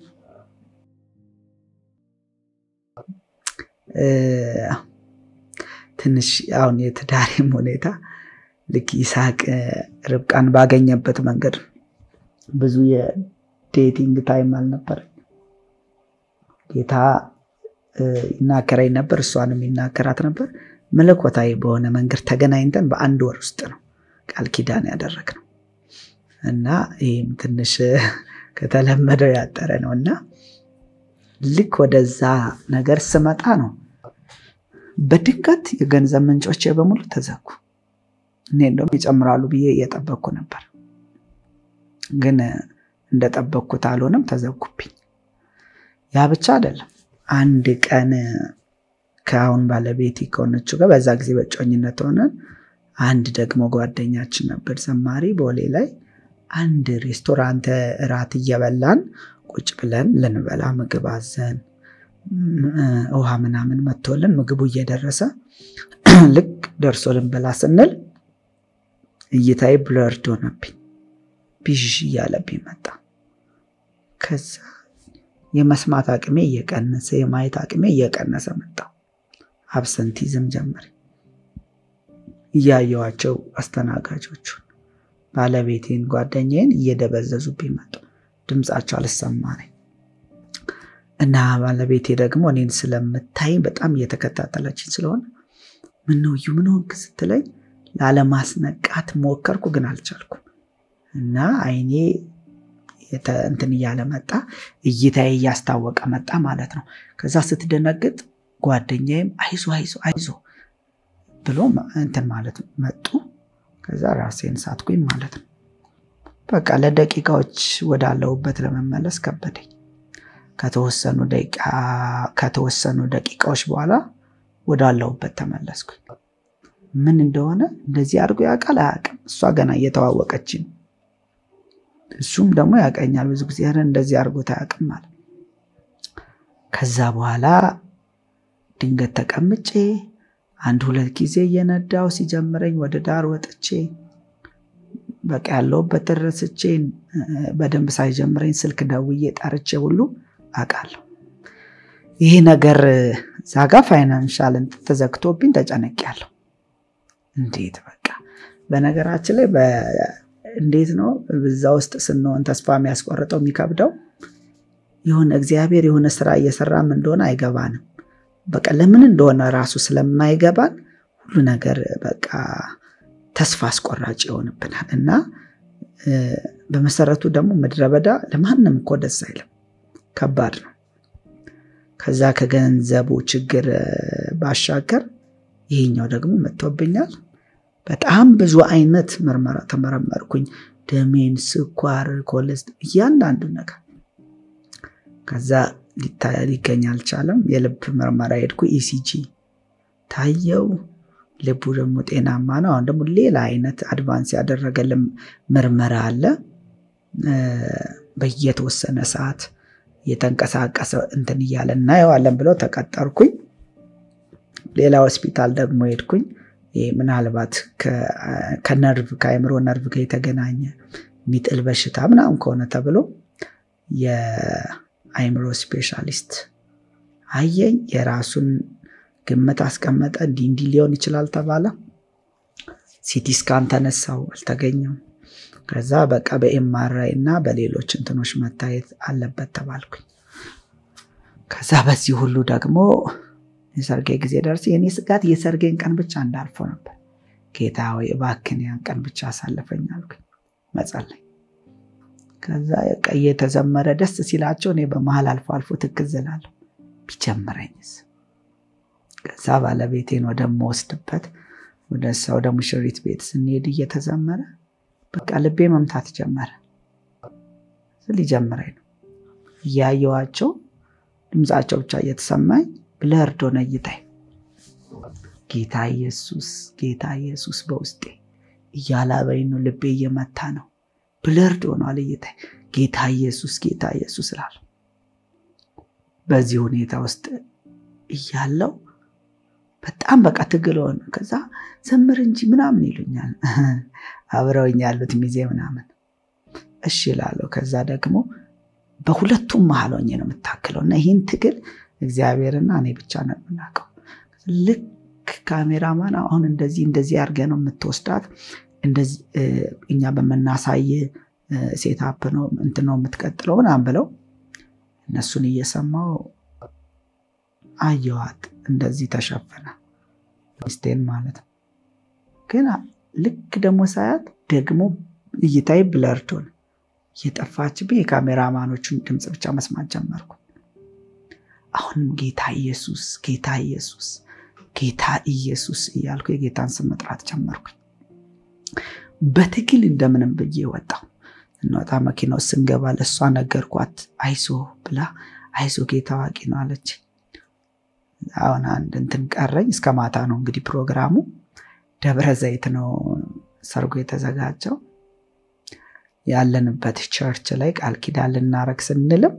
ትንሽ አሁን የትዳሬም ሁኔታ ልክ ይስሐቅ ርብቃን ባገኘበት መንገድ ብዙ የዴቲንግ ታይም አልነበረ። ጌታ ይናገረኝ ነበር፣ እሷንም ይናገራት ነበር። መለኮታዊ በሆነ መንገድ ተገናኝተን በአንድ ወር ውስጥ ነው ቃል ኪዳን ያደረግነው እና ይህም ትንሽ ከተለመደው ያጠረ ነው እና ልክ ወደዛ ነገር ስመጣ ነው በድንገት የገንዘብ ምንጮቼ በሙሉ ተዘጉ። እኔ እንደውም ይጨምራሉ ብዬ እየጠበቅኩ ነበር፣ ግን እንደጠበቅኩት አልሆነም፣ ተዘጉብኝ። ያ ብቻ አይደለም። አንድ ቀን ከአሁን ባለቤቴ ከሆነችው ጋር በዛ ጊዜ በጮኝነት ሆነን አንድ ደግሞ ጓደኛችን ነበር ዘማሪ ቦሌ ላይ አንድ ሬስቶራንት እራት እየበላን ቁጭ ብለን ልንበላ ምግብ አዘን ውሃ ምናምን መጥቶልን ምግቡ እየደረሰ ልክ ደርሶ ልንበላ ስንል እይታዬ ብለርድ ሆነብኝ። ቢዥ እያለብኝ መጣ። ከዛ የመስማት አቅሜ እየቀነሰ የማየት አቅሜ እየቀነሰ መጣ። አብሰንቲዝም ጀመረ። እያየዋቸው አስተናጋጆቹን ባለቤቴን፣ ጓደኛዬን እየደበዘዙብኝ መጡ። ድምፃቸው አልሰማኝ እና ባለቤቴ ደግሞ እኔን ስለምታይ በጣም እየተከታተለችኝ ስለሆነ ምነው እዩ ምን ሆንክ ስትለኝ ላለማስነቃት ሞከርኩ፣ ግን አልቻልኩም እና አይኔ እንትን እያለ መጣ፣ እይታዬ እያስታወቀ መጣ ማለት ነው። ከዛ ስትደነግጥ ጓደኛዬም አይዞ አይዞ አይዞ ብሎ እንትን ማለት መጡ። ከዛ ራሴን ሳትኩኝ ማለት ነው። በቃ ለደቂቃዎች ወዳለሁበት ለመመለስ ከበደኝ። ከተወሰኑ ደቂቃዎች በኋላ ወዳለሁበት ተመለስኩኝ። ምን እንደሆነ እንደዚህ አድርጎ ያውቃል አያውቅም? እሷ ገና እየተዋወቀች ነው። እሱም ደግሞ ያውቀኛል ብዙ ጊዜ ኧረ እንደዚህ አድርጎት አያውቅም ማለት ከዛ በኋላ ድንገት ተቀምጬ አንድ ሁለት ጊዜ እየነዳው ሲጀምረኝ ወደ ዳር ወጥቼ በቃ ያለሁበት ረስቼ በደንብ ሳይጀምረኝ ስልክ ደውዬ ጠርቼ ሁሉ አውቃለሁ። ይህ ነገር እዛ ጋ ፋይናንሻል ተዘግቶብኝ ተጨነቅያለሁ። እንዴት በቃ በነገራችን ላይ እንዴት ነው በዛ ውስጥ ስንሆን ተስፋ የሚያስቆርጠው የሚከብደው የሆነ እግዚአብሔር የሆነ ስራ እየሰራም እንደሆነ አይገባንም። በቃ ለምን እንደሆነ ራሱ ስለማይገባን ሁሉ ነገር በቃ ተስፋ አስቆራጭ ይሆንብናል እና በመሰረቱ ደግሞ ምድረ በዳ ለማንም እኮ ደስ አይልም፣ ከባድ ነው። ከዛ ከገንዘቡ ችግር ባሻገር ይሄኛው ደግሞ መጥቶብኛል። በጣም ብዙ አይነት ምርመራ ተመረመርኩኝ። ደሜን፣ ስኳር፣ ኮሌስትሮል፣ እያንዳንዱ ነገር ከዛ ሊገኝ አልቻለም። የልብ ምርመራ ሄድኩ። ኢሲጂ ታየው። ልቡ ደግሞ ጤናማ ነው። አሁን ደግሞ ሌላ አይነት አድቫንስ ያደረገ ምርመራ አለ። በየተወሰነ ሰዓት እየተንቀሳቀሰ እንትን እያለ እናየዋለን ብለው ተቀጠርኩኝ። ሌላ ሆስፒታል ደግሞ ሄድኩኝ። ምናልባት ከነርቭ ከአእምሮ ነርቭ ጋር የተገናኘ የሚጥል በሽታ ምናምን ከሆነ ተብሎ የአእምሮ ስፔሻሊስት አየኝ። የራሱን ግምት አስቀመጠ። እንዲህ እንዲህ ሊሆን ይችላል ተባለ። ሲቲ ስካን ተነሳው፣ አልተገኘም። ከዛ በቃ በኤምአርአይ እና በሌሎች እንትኖች መታየት አለበት ተባልኩኝ። ከዛ በዚህ ሁሉ ደግሞ የሰርጌ ጊዜ ደርስ የኔ ስጋት የሰርጌን ቀን ብቻ እንዳልፈው ነበር። ጌታ ሆይ እባክህን ያን ቀን ብቻ አሳልፈኝ አልኩኝ መጸለይ። ከዛ እየተዘመረ ደስ ሲላቸው እኔ በመሀል አልፎ አልፎ ትክዝ እላለሁ። ቢጀምረኝስ? ከዛ ባለቤቴን ወደምወስድበት ወደ እሷ ወደ ሙሽሪት ቤት ስንሄድ እየተዘመረ በቃ ልቤ መምታት ጀመረ። ሊጀምረኝ ነው እያየዋቸው ድምፃቸው ብቻ እየተሰማኝ ብለርዶ ነይታይ ጌታ ኢየሱስ ጌታ ኢየሱስ በውስጤ እያላበኝ ነው። ልቤ እየመታ ነው። ብለርድ ሆኗል እይታይ ጌታ ኢየሱስ ጌታ ኢየሱስ እላለሁ። በዚህ ሁኔታ ውስጥ እያለው በጣም በቃ ትግል ሆነ። ከዛ ዘምር እንጂ ምናምን ይሉኛል አብረውኝ ያሉት ሚዜ ምናምን እሺ እላለሁ። ከዛ ደግሞ በሁለቱም መሀል ሆኜ ነው የምታክለው እና ይህን ትግል እግዚአብሔርና እኔ ብቻ ነው የምናውቀው። ልክ ካሜራማን አሁን እንደዚህ እንደዚህ አድርገህ ነው የምትወስዳት እኛ በምናሳይ ሴታፕ ነው እንትን ነው የምትቀጥለው ምናምን ብለው እነሱን እየሰማው አየዋት እንደዚህ ተሸፈነ ሚስቴን ማለት ነው። ግን ልክ ደግሞ ሳያት ደግሞ እይታይ ብለርድ ሆነ። እየጠፋችብኝ የካሜራማኖቹን ድምፅ ብቻ መስማት ጀመርኩ። አሁንም ጌታ ኢየሱስ ጌታ ኢየሱስ ጌታ ኢየሱስ እያልኩ የጌታን ስም መጥራት ጀመርኩኝ። በትግል እንደምንም ብዬ ወጣው። እንወጣ መኪና ውስጥ ስንገባ ለእሷ ነገርኳት። አይዞ ብላ አይዞ ጌታ አዋቂ ነው አለች። አሁን አንድ እንትን ቀረኝ። እስከ ማታ ነው እንግዲህ ፕሮግራሙ። ደብረ ዘይት ነው ሰርጎ የተዘጋጀው። ያለንበት ቸርች ላይ ቃል ኪዳን ልናረግ ስንልም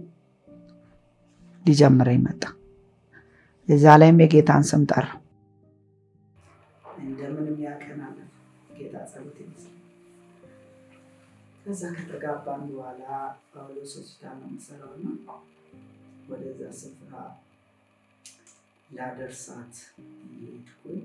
ሊጀምረኝ መጣ። እዛ ላይም የጌታን ስም ጠራው። እንደምንም ያቀናል ጌታ ጸሎት ይመስል ከዛ ከተጋባን በኋላ ጳውሎስ ሆስፒታል ነው የምሰራው እና ወደዛ ስፍራ ላደርሳት ሄድኩኝ።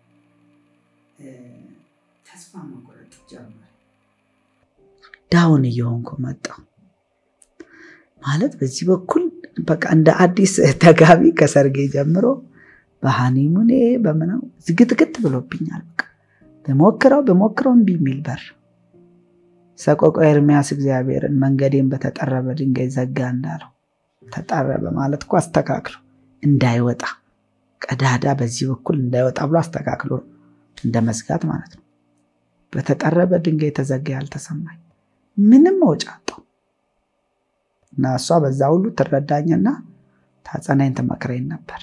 ተስፋ መቁረጥ ጀመር። ዳውን እየሆንኩ መጣሁ። ማለት በዚህ በኩል በቃ እንደ አዲስ ተጋቢ ከሰርጌ ጀምሮ በሃኒሙኔ በምነው ዝግትግት ብሎብኛል። በቃ በሞክረው በሞክረው እምቢ የሚል በር ሰቆቃ ኤርሚያስ እግዚአብሔርን መንገዴን በተጠረበ ድንጋይ ዘጋ እንዳለው ተጠረበ ማለት እኮ አስተካክሎ እንዳይወጣ ቀዳዳ በዚህ በኩል እንዳይወጣ ብሎ አስተካክሎ እንደ መዝጋት ማለት ነው። በተጠረበ ድንጋይ ተዘጋ ያልተሰማኝ ምንም መውጫ አጣሁ እና እሷ በዛ ሁሉ ትረዳኝና ታጸናኝ ትመክረኝ ነበር።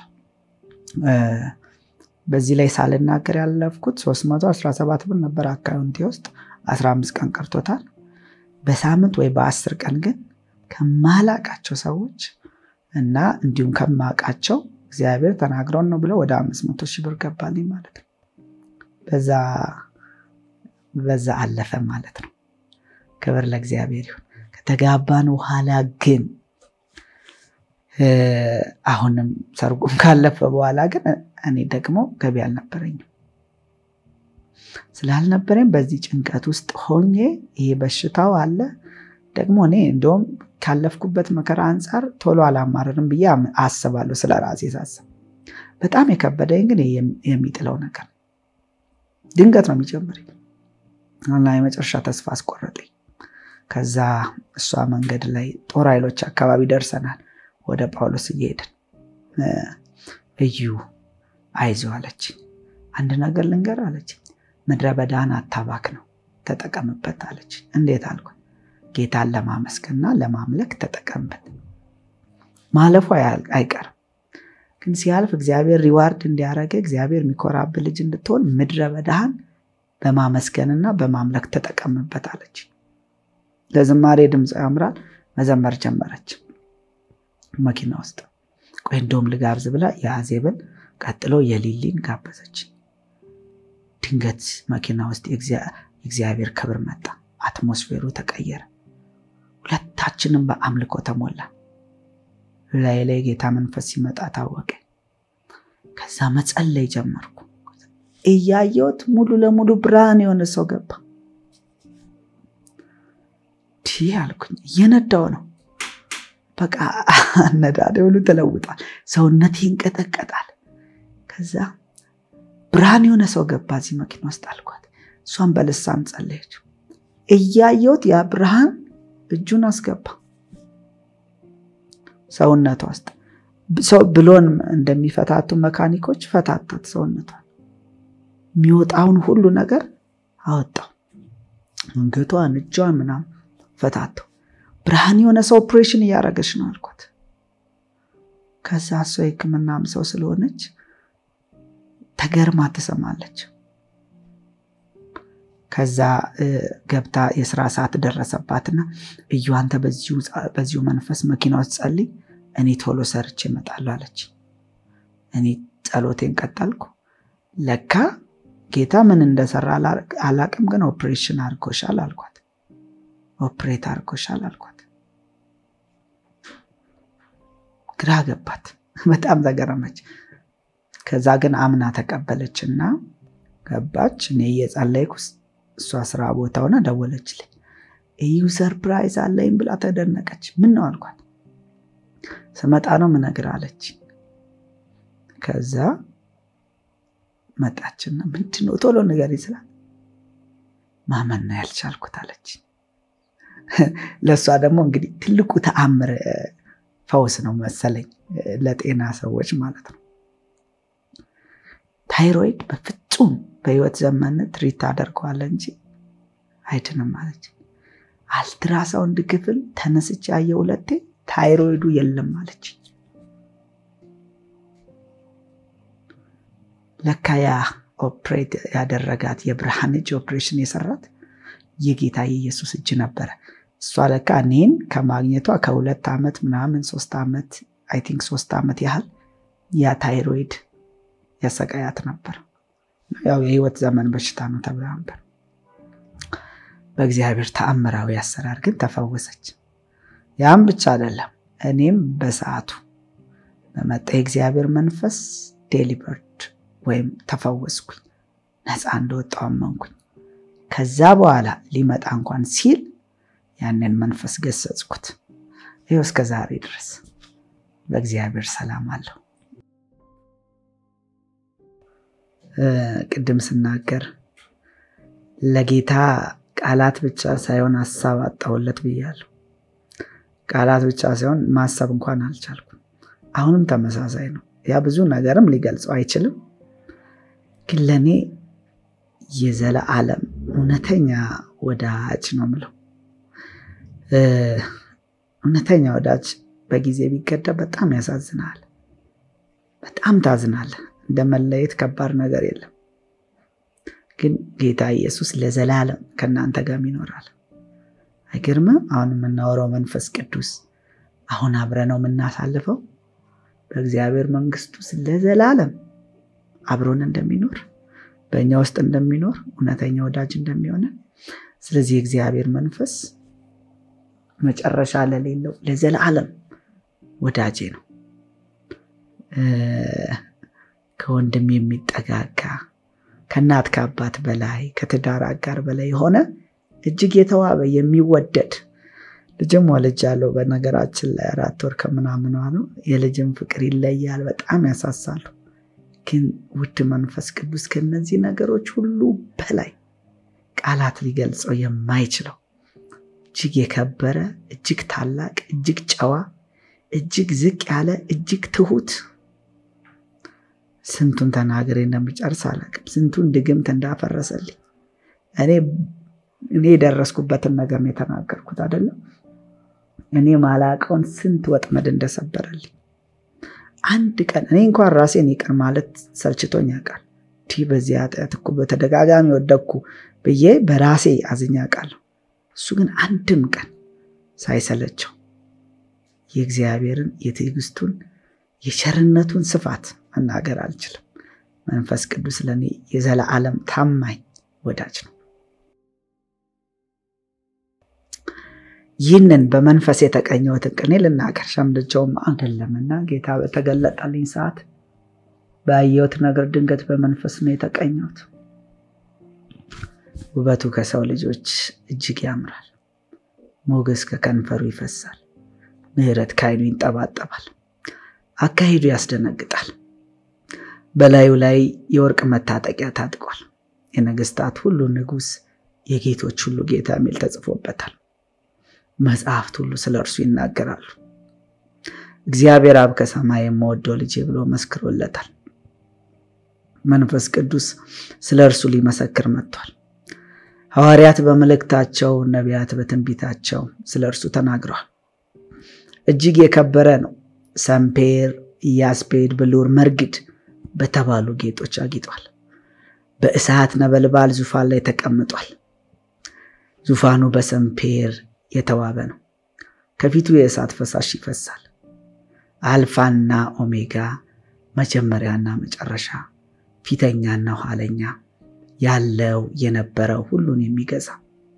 በዚህ ላይ ሳልናገር ያለፍኩት 317 ብር ነበር አካውንቴ ውስጥ 15 ቀን ቀርቶታል። በሳምንት ወይ በአስር ቀን ግን ከማላቃቸው ሰዎች እና እንዲሁም ከማቃቸው እግዚአብሔር ተናግረውን ነው ብለው ወደ አምስት መቶ ሺህ ብር ገባልኝ ማለት ነው። በዛ በዛ አለፈ ማለት ነው። ክብር ለእግዚአብሔር ይሁን። ከተጋባን በኋላ ግን አሁንም ሰርጉም ካለፈ በኋላ ግን እኔ ደግሞ ገቢ አልነበረኝም። ስላልነበረኝ በዚህ ጭንቀት ውስጥ ሆኜ ይሄ በሽታው አለ ደግሞ እኔ እንደውም ካለፍኩበት መከራ አንጻር ቶሎ አላማረርም ብዬ አስባለሁ። ስለ ራሴ ሳስብ በጣም የከበደኝ ግን የሚጥለው ነገር ድንገት ነው የሚጀምረኝ እና የመጨረሻ ተስፋ አስቆረጠኝ። ከዛ እሷ መንገድ ላይ ጦር ኃይሎች አካባቢ ደርሰናል። ወደ ጳውሎስ እየሄድን እዩ አይዞ አለች። አንድ ነገር ልንገር አለች። ምድረ በዳህን አታባክ ነው ተጠቀምበት አለች። እንዴት አልኩ። ጌታን ለማመስገንና ለማምለክ ተጠቀምበት። ማለፉ አይቀርም ግን ሲያልፍ እግዚአብሔር ሪዋርድ እንዲያደረገ እግዚአብሔር የሚኮራብህ ልጅ እንድትሆን ምድረ በዳህን በማመስገንና በማምለክ ተጠቀምበት አለች። ለዝማሬ ድምፅ ያምራል። መዘመር ጀመረች መኪና ውስጥ። ቆይ እንደውም ልጋብዝ ብላ የአዜብን ቀጥሎ የሊሊን ጋበዘች። ድንገት መኪና ውስጥ የእግዚአብሔር ክብር መጣ። አትሞስፌሩ ተቀየረ። ሁለታችንም በአምልኮ ተሞላ። ላይ ላይ ጌታ መንፈስ ሲመጣ ታወቀ። ከዛ መጸለይ ጀመርኩ። እያየሁት ሙሉ ለሙሉ ብርሃን የሆነ ሰው ገባ። ዲህ አልኩኝ። እየነዳው ነው። በቃ አነዳደ ሁሉ ተለውጧል። ሰውነቴ ይንቀጠቀጣል። ከዛ ብርሃን የሆነ ሰው ገባ እዚህ መኪና ውስጥ አልኳት። እሷን በልሳን ጸለየች። እያየሁት ያ ብርሃን እጁን አስገባ ሰውነቷ ውስጥ ሰው ብሎን እንደሚፈታቱ መካኒኮች ፈታታት ሰውነቷን። የሚወጣውን ሁሉ ነገር አወጣው። አንገቷን፣ እጇን ምናምን ፈታተው። ብርሃን የሆነ ሰው ኦፕሬሽን እያደረገች ነው አልኳት። ከዛ እሷ የሕክምናም ሰው ስለሆነች ተገርማ ትሰማለች። ከዛ ገብታ የስራ ሰዓት ደረሰባትና እዩ አንተ በዚሁ መንፈስ መኪና ውስጥ ጸልይ፣ እኔ ቶሎ ሰርቼ እመጣለሁ አለች። እኔ ጸሎቴን ቀጠልኩ። ለካ ጌታ ምን እንደሰራ አላቅም፣ ግን ኦፕሬሽን አድርጎሻል አልኳት። ኦፕሬት አድርጎሻል አልኳት። ግራ ገባት፣ በጣም ተገረመች። ከዛ ግን አምና ተቀበለች እና ገባች። እኔ እየጸለይኩ እሷ ስራ ቦታ ሆና ደወለችልኝ። እዩ ሰርፕራይዝ አለኝ ብላ ተደነቀች። ምን ነው አልኳት። ስመጣ ነው ምነግር አለች። ከዛ መጣችና ምንድን ነው ቶሎ ነገር ይስላል ማመን ነው ያልቻልኩት አለች። ለእሷ ደግሞ እንግዲህ ትልቁ ተአምር ፈውስ ነው መሰለኝ ለጤና ሰዎች ማለት ነው። ታይሮይድ በፍጹም በህይወት ዘመን ትሪት አደርገዋለ እንጂ አይድንም አለች። አልትራሳውንድ ክፍል ተነስቼ ያየ ሁለቴ ታይሮይዱ የለም አለች። ለካ ያ ኦፕሬት ያደረጋት የብርሃን እጅ ኦፕሬሽን የሰራት የጌታ የኢየሱስ እጅ ነበረ። እሷ ለካ እኔን ከማግኘቷ ከሁለት ዓመት ምናምን ሶስት ዓመት አይ ቲንክ ሶስት ዓመት ያህል ያ ታይሮይድ ያሰቃያት ነበር። ያው የህይወት ዘመን በሽታ ነው ተብላ ነበር። በእግዚአብሔር ተአምራዊ አሰራር ግን ተፈወሰች። ያም ብቻ አይደለም፣ እኔም በሰዓቱ በመጣ የእግዚአብሔር መንፈስ ዴሊቨርድ ወይም ተፈወስኩኝ፣ ነፃ እንደወጣው አመንኩኝ። ከዛ በኋላ ሊመጣ እንኳን ሲል ያንን መንፈስ ገሰጽኩት። ይኸው እስከ ዛሬ ድረስ በእግዚአብሔር ሰላም አለው። ቅድም ስናገር ለጌታ ቃላት ብቻ ሳይሆን ሀሳብ አጣሁለት ብያለሁ። ቃላት ብቻ ሳይሆን ማሰብ እንኳን አልቻልኩም። አሁንም ተመሳሳይ ነው። ያ ብዙ ነገርም ሊገልጸው አይችልም፣ ግን ለእኔ የዘለዓለም እውነተኛ ወዳጅ ነው ምለው። እውነተኛ ወዳጅ በጊዜ ቢገደብ በጣም ያሳዝናል። በጣም ታዝናለህ። እንደ መለየት ከባድ ነገር የለም። ግን ጌታ ኢየሱስ ለዘላለም ከእናንተ ጋር ይኖራል። አይገርምም? አሁን የምናወራው መንፈስ ቅዱስ አሁን አብረ ነው የምናሳልፈው በእግዚአብሔር መንግስት ውስጥ ለዘላለም አብሮን እንደሚኖር በእኛ ውስጥ እንደሚኖር እውነተኛ ወዳጅ እንደሚሆነ ስለዚህ የእግዚአብሔር መንፈስ መጨረሻ ለሌለው ለዘላለም ወዳጄ ነው። ከወንድም የሚጠጋጋ ከእናት ከአባት በላይ ከትዳር አጋር በላይ የሆነ እጅግ የተዋበ የሚወደድ ልጅም ወልጃለሁ። በነገራችን ላይ አራት ወር ከምናምን ነው። የልጅም ፍቅር ይለያል፣ በጣም ያሳሳሉ። ግን ውድ መንፈስ ቅዱስ ከነዚህ ነገሮች ሁሉ በላይ ቃላት ሊገልጸው የማይችለው እጅግ የከበረ እጅግ ታላቅ እጅግ ጨዋ እጅግ ዝቅ ያለ እጅግ ትሁት ስንቱን ተናግሬ እንደምጨርስ አላውቅም። ስንቱን ድግምት እንዳፈረሰልኝ እኔ እኔ የደረስኩበትን ነገር ነው የተናገርኩት አይደለም። እኔ ማላቀውን ስንት ወጥመድ እንደሰበረልኝ አንድ ቀን እኔ እንኳን ራሴን ይቅር ማለት ሰልችቶኝ ያውቃል። እንዲህ በዚህ ኃጢአት እኮ በተደጋጋሚ ወደቅኩ ብዬ በራሴ አዝኜ አውቃለሁ። እሱ ግን አንድም ቀን ሳይሰለቸው የእግዚአብሔርን የትዕግስቱን የቸርነቱን ስፋት መናገር አልችልም። መንፈስ ቅዱስ ለእኔ የዘላለም ታማኝ ወዳጅ ነው። ይህንን በመንፈስ የተቀኘሁትን ቅኔ ልናገር ሸምድጃውም አይደለምና ጌታ በተገለጠልኝ ሰዓት ባየሁት ነገር ድንገት በመንፈስ ነው የተቀኘሁት። ውበቱ ከሰው ልጆች እጅግ ያምራል። ሞገስ ከከንፈሩ ይፈሳል። ምሕረት ከዓይኑ ይንጠባጠባል። አካሄዱ ያስደነግጣል። በላዩ ላይ የወርቅ መታጠቂያ ታጥቋል። የነገስታት ሁሉ ንጉሥ፣ የጌቶች ሁሉ ጌታ የሚል ተጽፎበታል። መጽሐፍት ሁሉ ስለ እርሱ ይናገራሉ። እግዚአብሔር አብ ከሰማይ የምወደው ልጄ ብሎ መስክሮለታል። መንፈስ ቅዱስ ስለ እርሱ ሊመሰክር መጥቷል። ሐዋርያት በመልእክታቸው፣ ነቢያት በትንቢታቸው ስለ እርሱ ተናግረዋል። እጅግ የከበረ ነው። ሰምፔር፣ ኢያስፔድ፣ ብሉር፣ መርግድ በተባሉ ጌጦች አጊጧል። በእሳት ነበልባል ዙፋን ላይ ተቀምጧል። ዙፋኑ በሰምፔር የተዋበ ነው። ከፊቱ የእሳት ፈሳሽ ይፈሳል። አልፋና ኦሜጋ መጀመሪያና መጨረሻ፣ ፊተኛና ኋለኛ፣ ያለው የነበረው ሁሉን የሚገዛ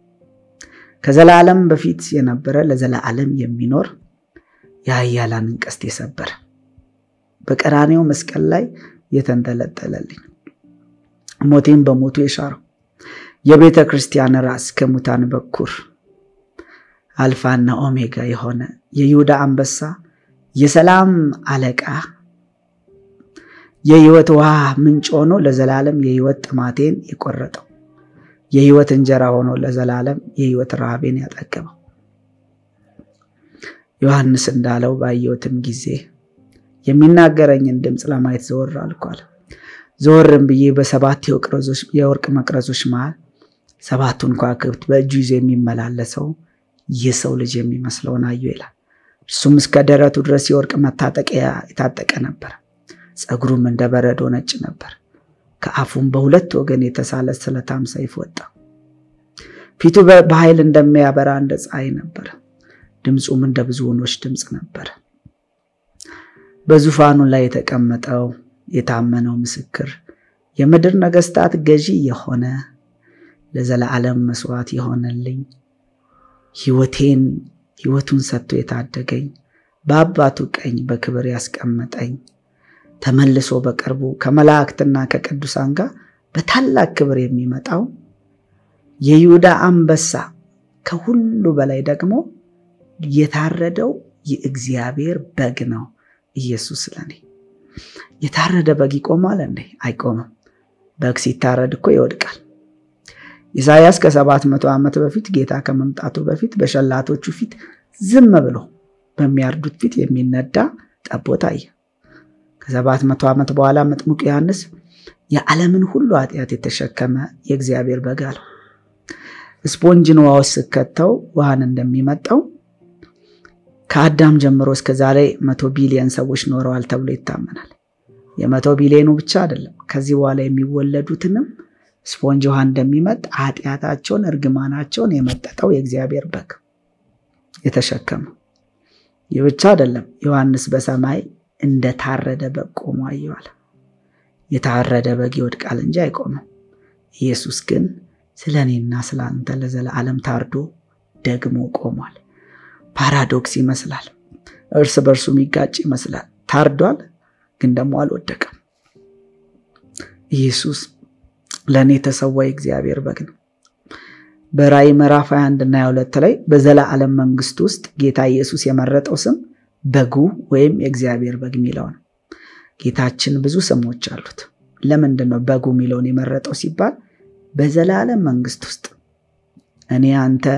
ከዘላለም በፊት የነበረ ለዘላለም የሚኖር የኃያላንን ቀስት የሰበረ በቀራኔው መስቀል ላይ የተንጠለጠለልኝ ሞቴን በሞቱ የሻረው የቤተ ክርስቲያን ራስ ከሙታን በኩር አልፋና ኦሜጋ የሆነ የይሁዳ አንበሳ የሰላም አለቃ የህይወት ውሃ ምንጭ ሆኖ ለዘላለም የህይወት ጥማቴን የቆረጠው የህይወት እንጀራ ሆኖ ለዘላለም የህይወት ረሃቤን ያጠገበው ዮሐንስ እንዳለው ባየሁትም ጊዜ የሚናገረኝን ድምፅ ለማየት ዘወር አልኳል። ዘወርም ብዬ በሰባት የወርቅ መቅረዞች መሃል ሰባቱን ከዋክብት በእጁ ይዞ የሚመላለሰው የሰው ልጅ የሚመስለውን አየሁ ይላል። እርሱም እስከ ደረቱ ድረስ የወርቅ መታጠቂያ የታጠቀ ነበር። ፀጉሩም እንደ በረዶ ነጭ ነበር። ከአፉም በሁለት ወገን የተሳለ ስለታም ሰይፍ ወጣ። ፊቱ በኃይል እንደሚያበራ እንደ ፀሐይ ነበር። ድምፁም እንደ ብዙ ወኖች ድምፅ ነበር። በዙፋኑ ላይ የተቀመጠው የታመነው ምስክር የምድር ነገስታት ገዢ የሆነ ለዘላለም መስዋዕት የሆነልኝ ሕይወቴን ሕይወቱን ሰጥቶ የታደገኝ በአባቱ ቀኝ በክብር ያስቀመጠኝ ተመልሶ በቅርቡ ከመላእክትና ከቅዱሳን ጋር በታላቅ ክብር የሚመጣው የይሁዳ አንበሳ ከሁሉ በላይ ደግሞ የታረደው የእግዚአብሔር በግ ነው። ኢየሱስ ለኔ የታረደ በግ ይቆማል እንዴ? አይቆምም። በግ ሲታረድ እኮ ይወድቃል። ኢሳያስ ከሰባት መቶ ዓመት በፊት ጌታ ከመምጣቱ በፊት በሸላቶቹ ፊት ዝም ብሎ በሚያርዱት ፊት የሚነዳ ጠቦት አየ። ከሰባት መቶ ዓመት በኋላ መጥምቁ ዮሐንስ የዓለምን ሁሉ ኃጢአት የተሸከመ የእግዚአብሔር በግ አለው። ስፖንጅን ውሃ ውስጥ ስከተው ውሃን እንደሚመጣው ከአዳም ጀምሮ እስከ ዛሬ መቶ ቢሊየን ሰዎች ኖረዋል ተብሎ ይታመናል። የመቶ ቢሊዮኑ ብቻ አይደለም፣ ከዚህ በኋላ የሚወለዱትንም ስፖንጅ ውሃ እንደሚመጥ ኃጢአታቸውን፣ እርግማናቸውን የመጠጠው የእግዚአብሔር በግ የተሸከመው። ይህ ብቻ አይደለም፣ ዮሐንስ በሰማይ እንደታረደ በግ ቆሞ አየዋል። የታረደ በግ ይወድቃል እንጂ አይቆምም። ኢየሱስ ግን ስለ እኔና ስለ አንተ ለዘላለም ታርዶ ደግሞ ቆሟል። ፓራዶክስ ይመስላል። እርስ በእርሱ የሚጋጭ ይመስላል። ታርዷል፣ ግን ደግሞ አልወደቀም። ኢየሱስ ለእኔ የተሰዋ የእግዚአብሔር በግ ነው። በራእይ ምዕራፍ 21 እና 22 ላይ በዘላለም መንግስት ውስጥ ጌታ ኢየሱስ የመረጠው ስም በጉ ወይም የእግዚአብሔር በግ የሚለው ነው። ጌታችን ብዙ ስሞች አሉት። ለምንድን ነው በጉ የሚለውን የመረጠው ሲባል በዘላለም መንግስት ውስጥ እኔ አንተ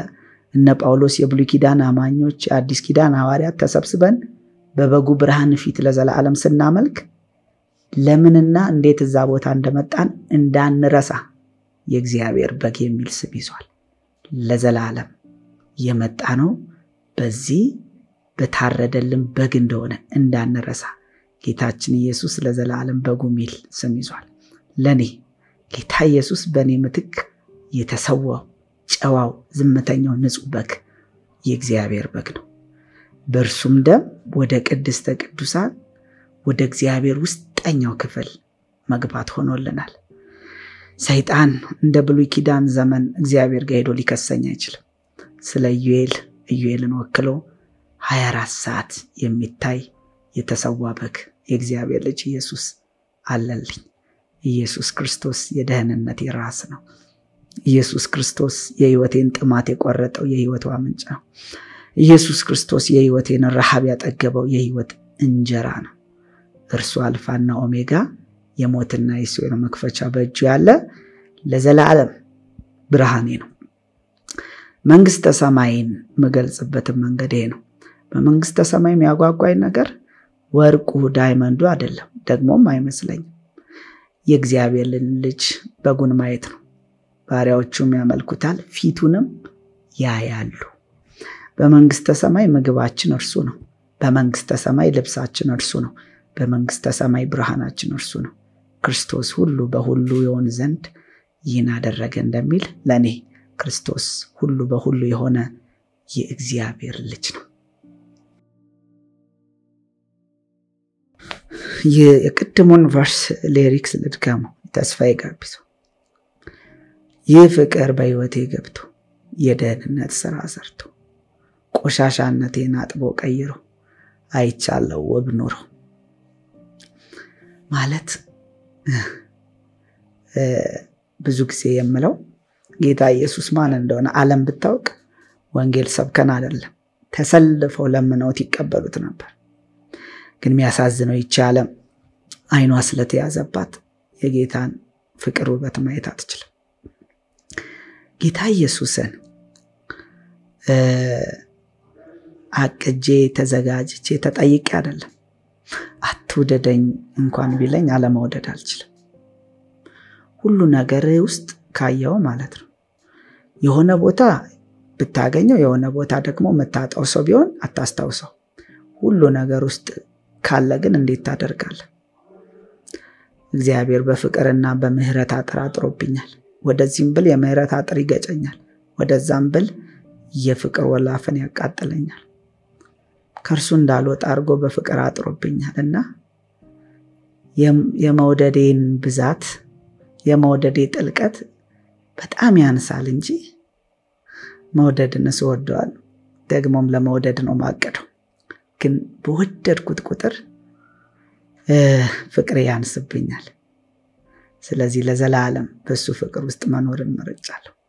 እነ ጳውሎስ የብሉይ ኪዳን አማኞች፣ የአዲስ ኪዳን ሐዋርያት ተሰብስበን በበጉ ብርሃን ፊት ለዘላለም ስናመልክ ለምንና እንዴት እዛ ቦታ እንደመጣን እንዳንረሳ የእግዚአብሔር በግ የሚል ስም ይዟል። ለዘላለም የመጣ ነው በዚህ በታረደልን በግ እንደሆነ እንዳንረሳ ጌታችን ኢየሱስ ለዘላለም በጉ ሚል ስም ይዟል። ለእኔ ጌታ ኢየሱስ በእኔ ምትክ የተሰዋው ጨዋው ዝምተኛው ንጹሕ በግ የእግዚአብሔር በግ ነው። በእርሱም ደም ወደ ቅድስተ ቅዱሳን ወደ እግዚአብሔር ውስጠኛው ክፍል መግባት ሆኖልናል። ሰይጣን እንደ ብሉይ ኪዳን ዘመን እግዚአብሔር ጋር ሄዶ ሊከሰኝ አይችልም። ስለ ኢዩኤል ኢዩኤልን ወክሎ 24 ሰዓት የሚታይ የተሰዋ በግ የእግዚአብሔር ልጅ ኢየሱስ አለልኝ። ኢየሱስ ክርስቶስ የደህንነቴ ራስ ነው። ኢየሱስ ክርስቶስ የሕይወቴን ጥማት የቆረጠው የሕይወቷ ምንጭ ነው። ኢየሱስ ክርስቶስ የሕይወቴን ረሃብ ያጠገበው የሕይወት እንጀራ ነው። እርሱ አልፋና ኦሜጋ የሞትና የሲኦል መክፈቻ በእጁ ያለ ለዘላለም ብርሃኔ ነው። መንግስተ ሰማይን የምገልጽበትን መንገድ ይሄ ነው። በመንግስተ ሰማይ የሚያጓጓኝ ነገር ወርቁ ዳይመንዱ አይደለም፣ ደግሞም አይመስለኝም። የእግዚአብሔርን ልጅ በጉን ማየት ነው። ባሪያዎቹም ያመልኩታል፣ ፊቱንም ያያሉ። በመንግስተ ሰማይ ምግባችን እርሱ ነው። በመንግስተ ሰማይ ልብሳችን እርሱ ነው። በመንግስተ ሰማይ ብርሃናችን እርሱ ነው። ክርስቶስ ሁሉ በሁሉ የሆን ዘንድ ይህን አደረገ እንደሚል ለእኔ ክርስቶስ ሁሉ በሁሉ የሆነ የእግዚአብሔር ልጅ ነው። የቅድሙን ቨርስ ሌሪክስ ልድገመው። ተስፋዬ ጋቢሶ ይህ ፍቅር በሕይወቴ ገብቶ የደህንነት ስራ ሰርቶ ቆሻሻነቴን አጥቦ ቀይሮ አይቻለው ውብ ኑሮ ማለት ብዙ ጊዜ የምለው ጌታ ኢየሱስ ማን እንደሆነ ዓለም ብታውቅ ወንጌል ሰብከን አይደለም ተሰልፈው ለምነውት ይቀበሉት ነበር። ግን የሚያሳዝነው ይቺ ዓለም አይኗ ስለተያዘባት የጌታን ፍቅር ውበት ማየት አትችልም። ጌታ ኢየሱስን አቅጄ ተዘጋጅቼ ተጠይቄ አይደለም። አትውደደኝ እንኳን ቢለኝ አለመውደድ አልችልም። ሁሉ ነገር ውስጥ ካየው ማለት ነው። የሆነ ቦታ ብታገኘው የሆነ ቦታ ደግሞ የምታጣው ሰው ቢሆን አታስታውሰው። ሁሉ ነገር ውስጥ ካለ ግን እንዴት ታደርጋለህ? እግዚአብሔር በፍቅርና በምህረት አጥር አጥሮብኛል። ወደዚህም ብል የምህረት አጥር ይገጨኛል፣ ወደዛም ብል የፍቅር ወላፈን ያቃጥለኛል። ከእርሱ እንዳልወጣ አድርጎ በፍቅር አጥሮብኛል እና የመውደዴን ብዛት የመውደዴ ጥልቀት በጣም ያንሳል እንጂ መውደድንስ እወደዋለሁ። ደግሞም ለመውደድ ነው ማቀደው። ግን በወደድኩት ቁጥር ፍቅሬ ያንስብኛል። ስለዚህ ለዘላለም በሱ ፍቅር ውስጥ መኖርን መርጫለሁ።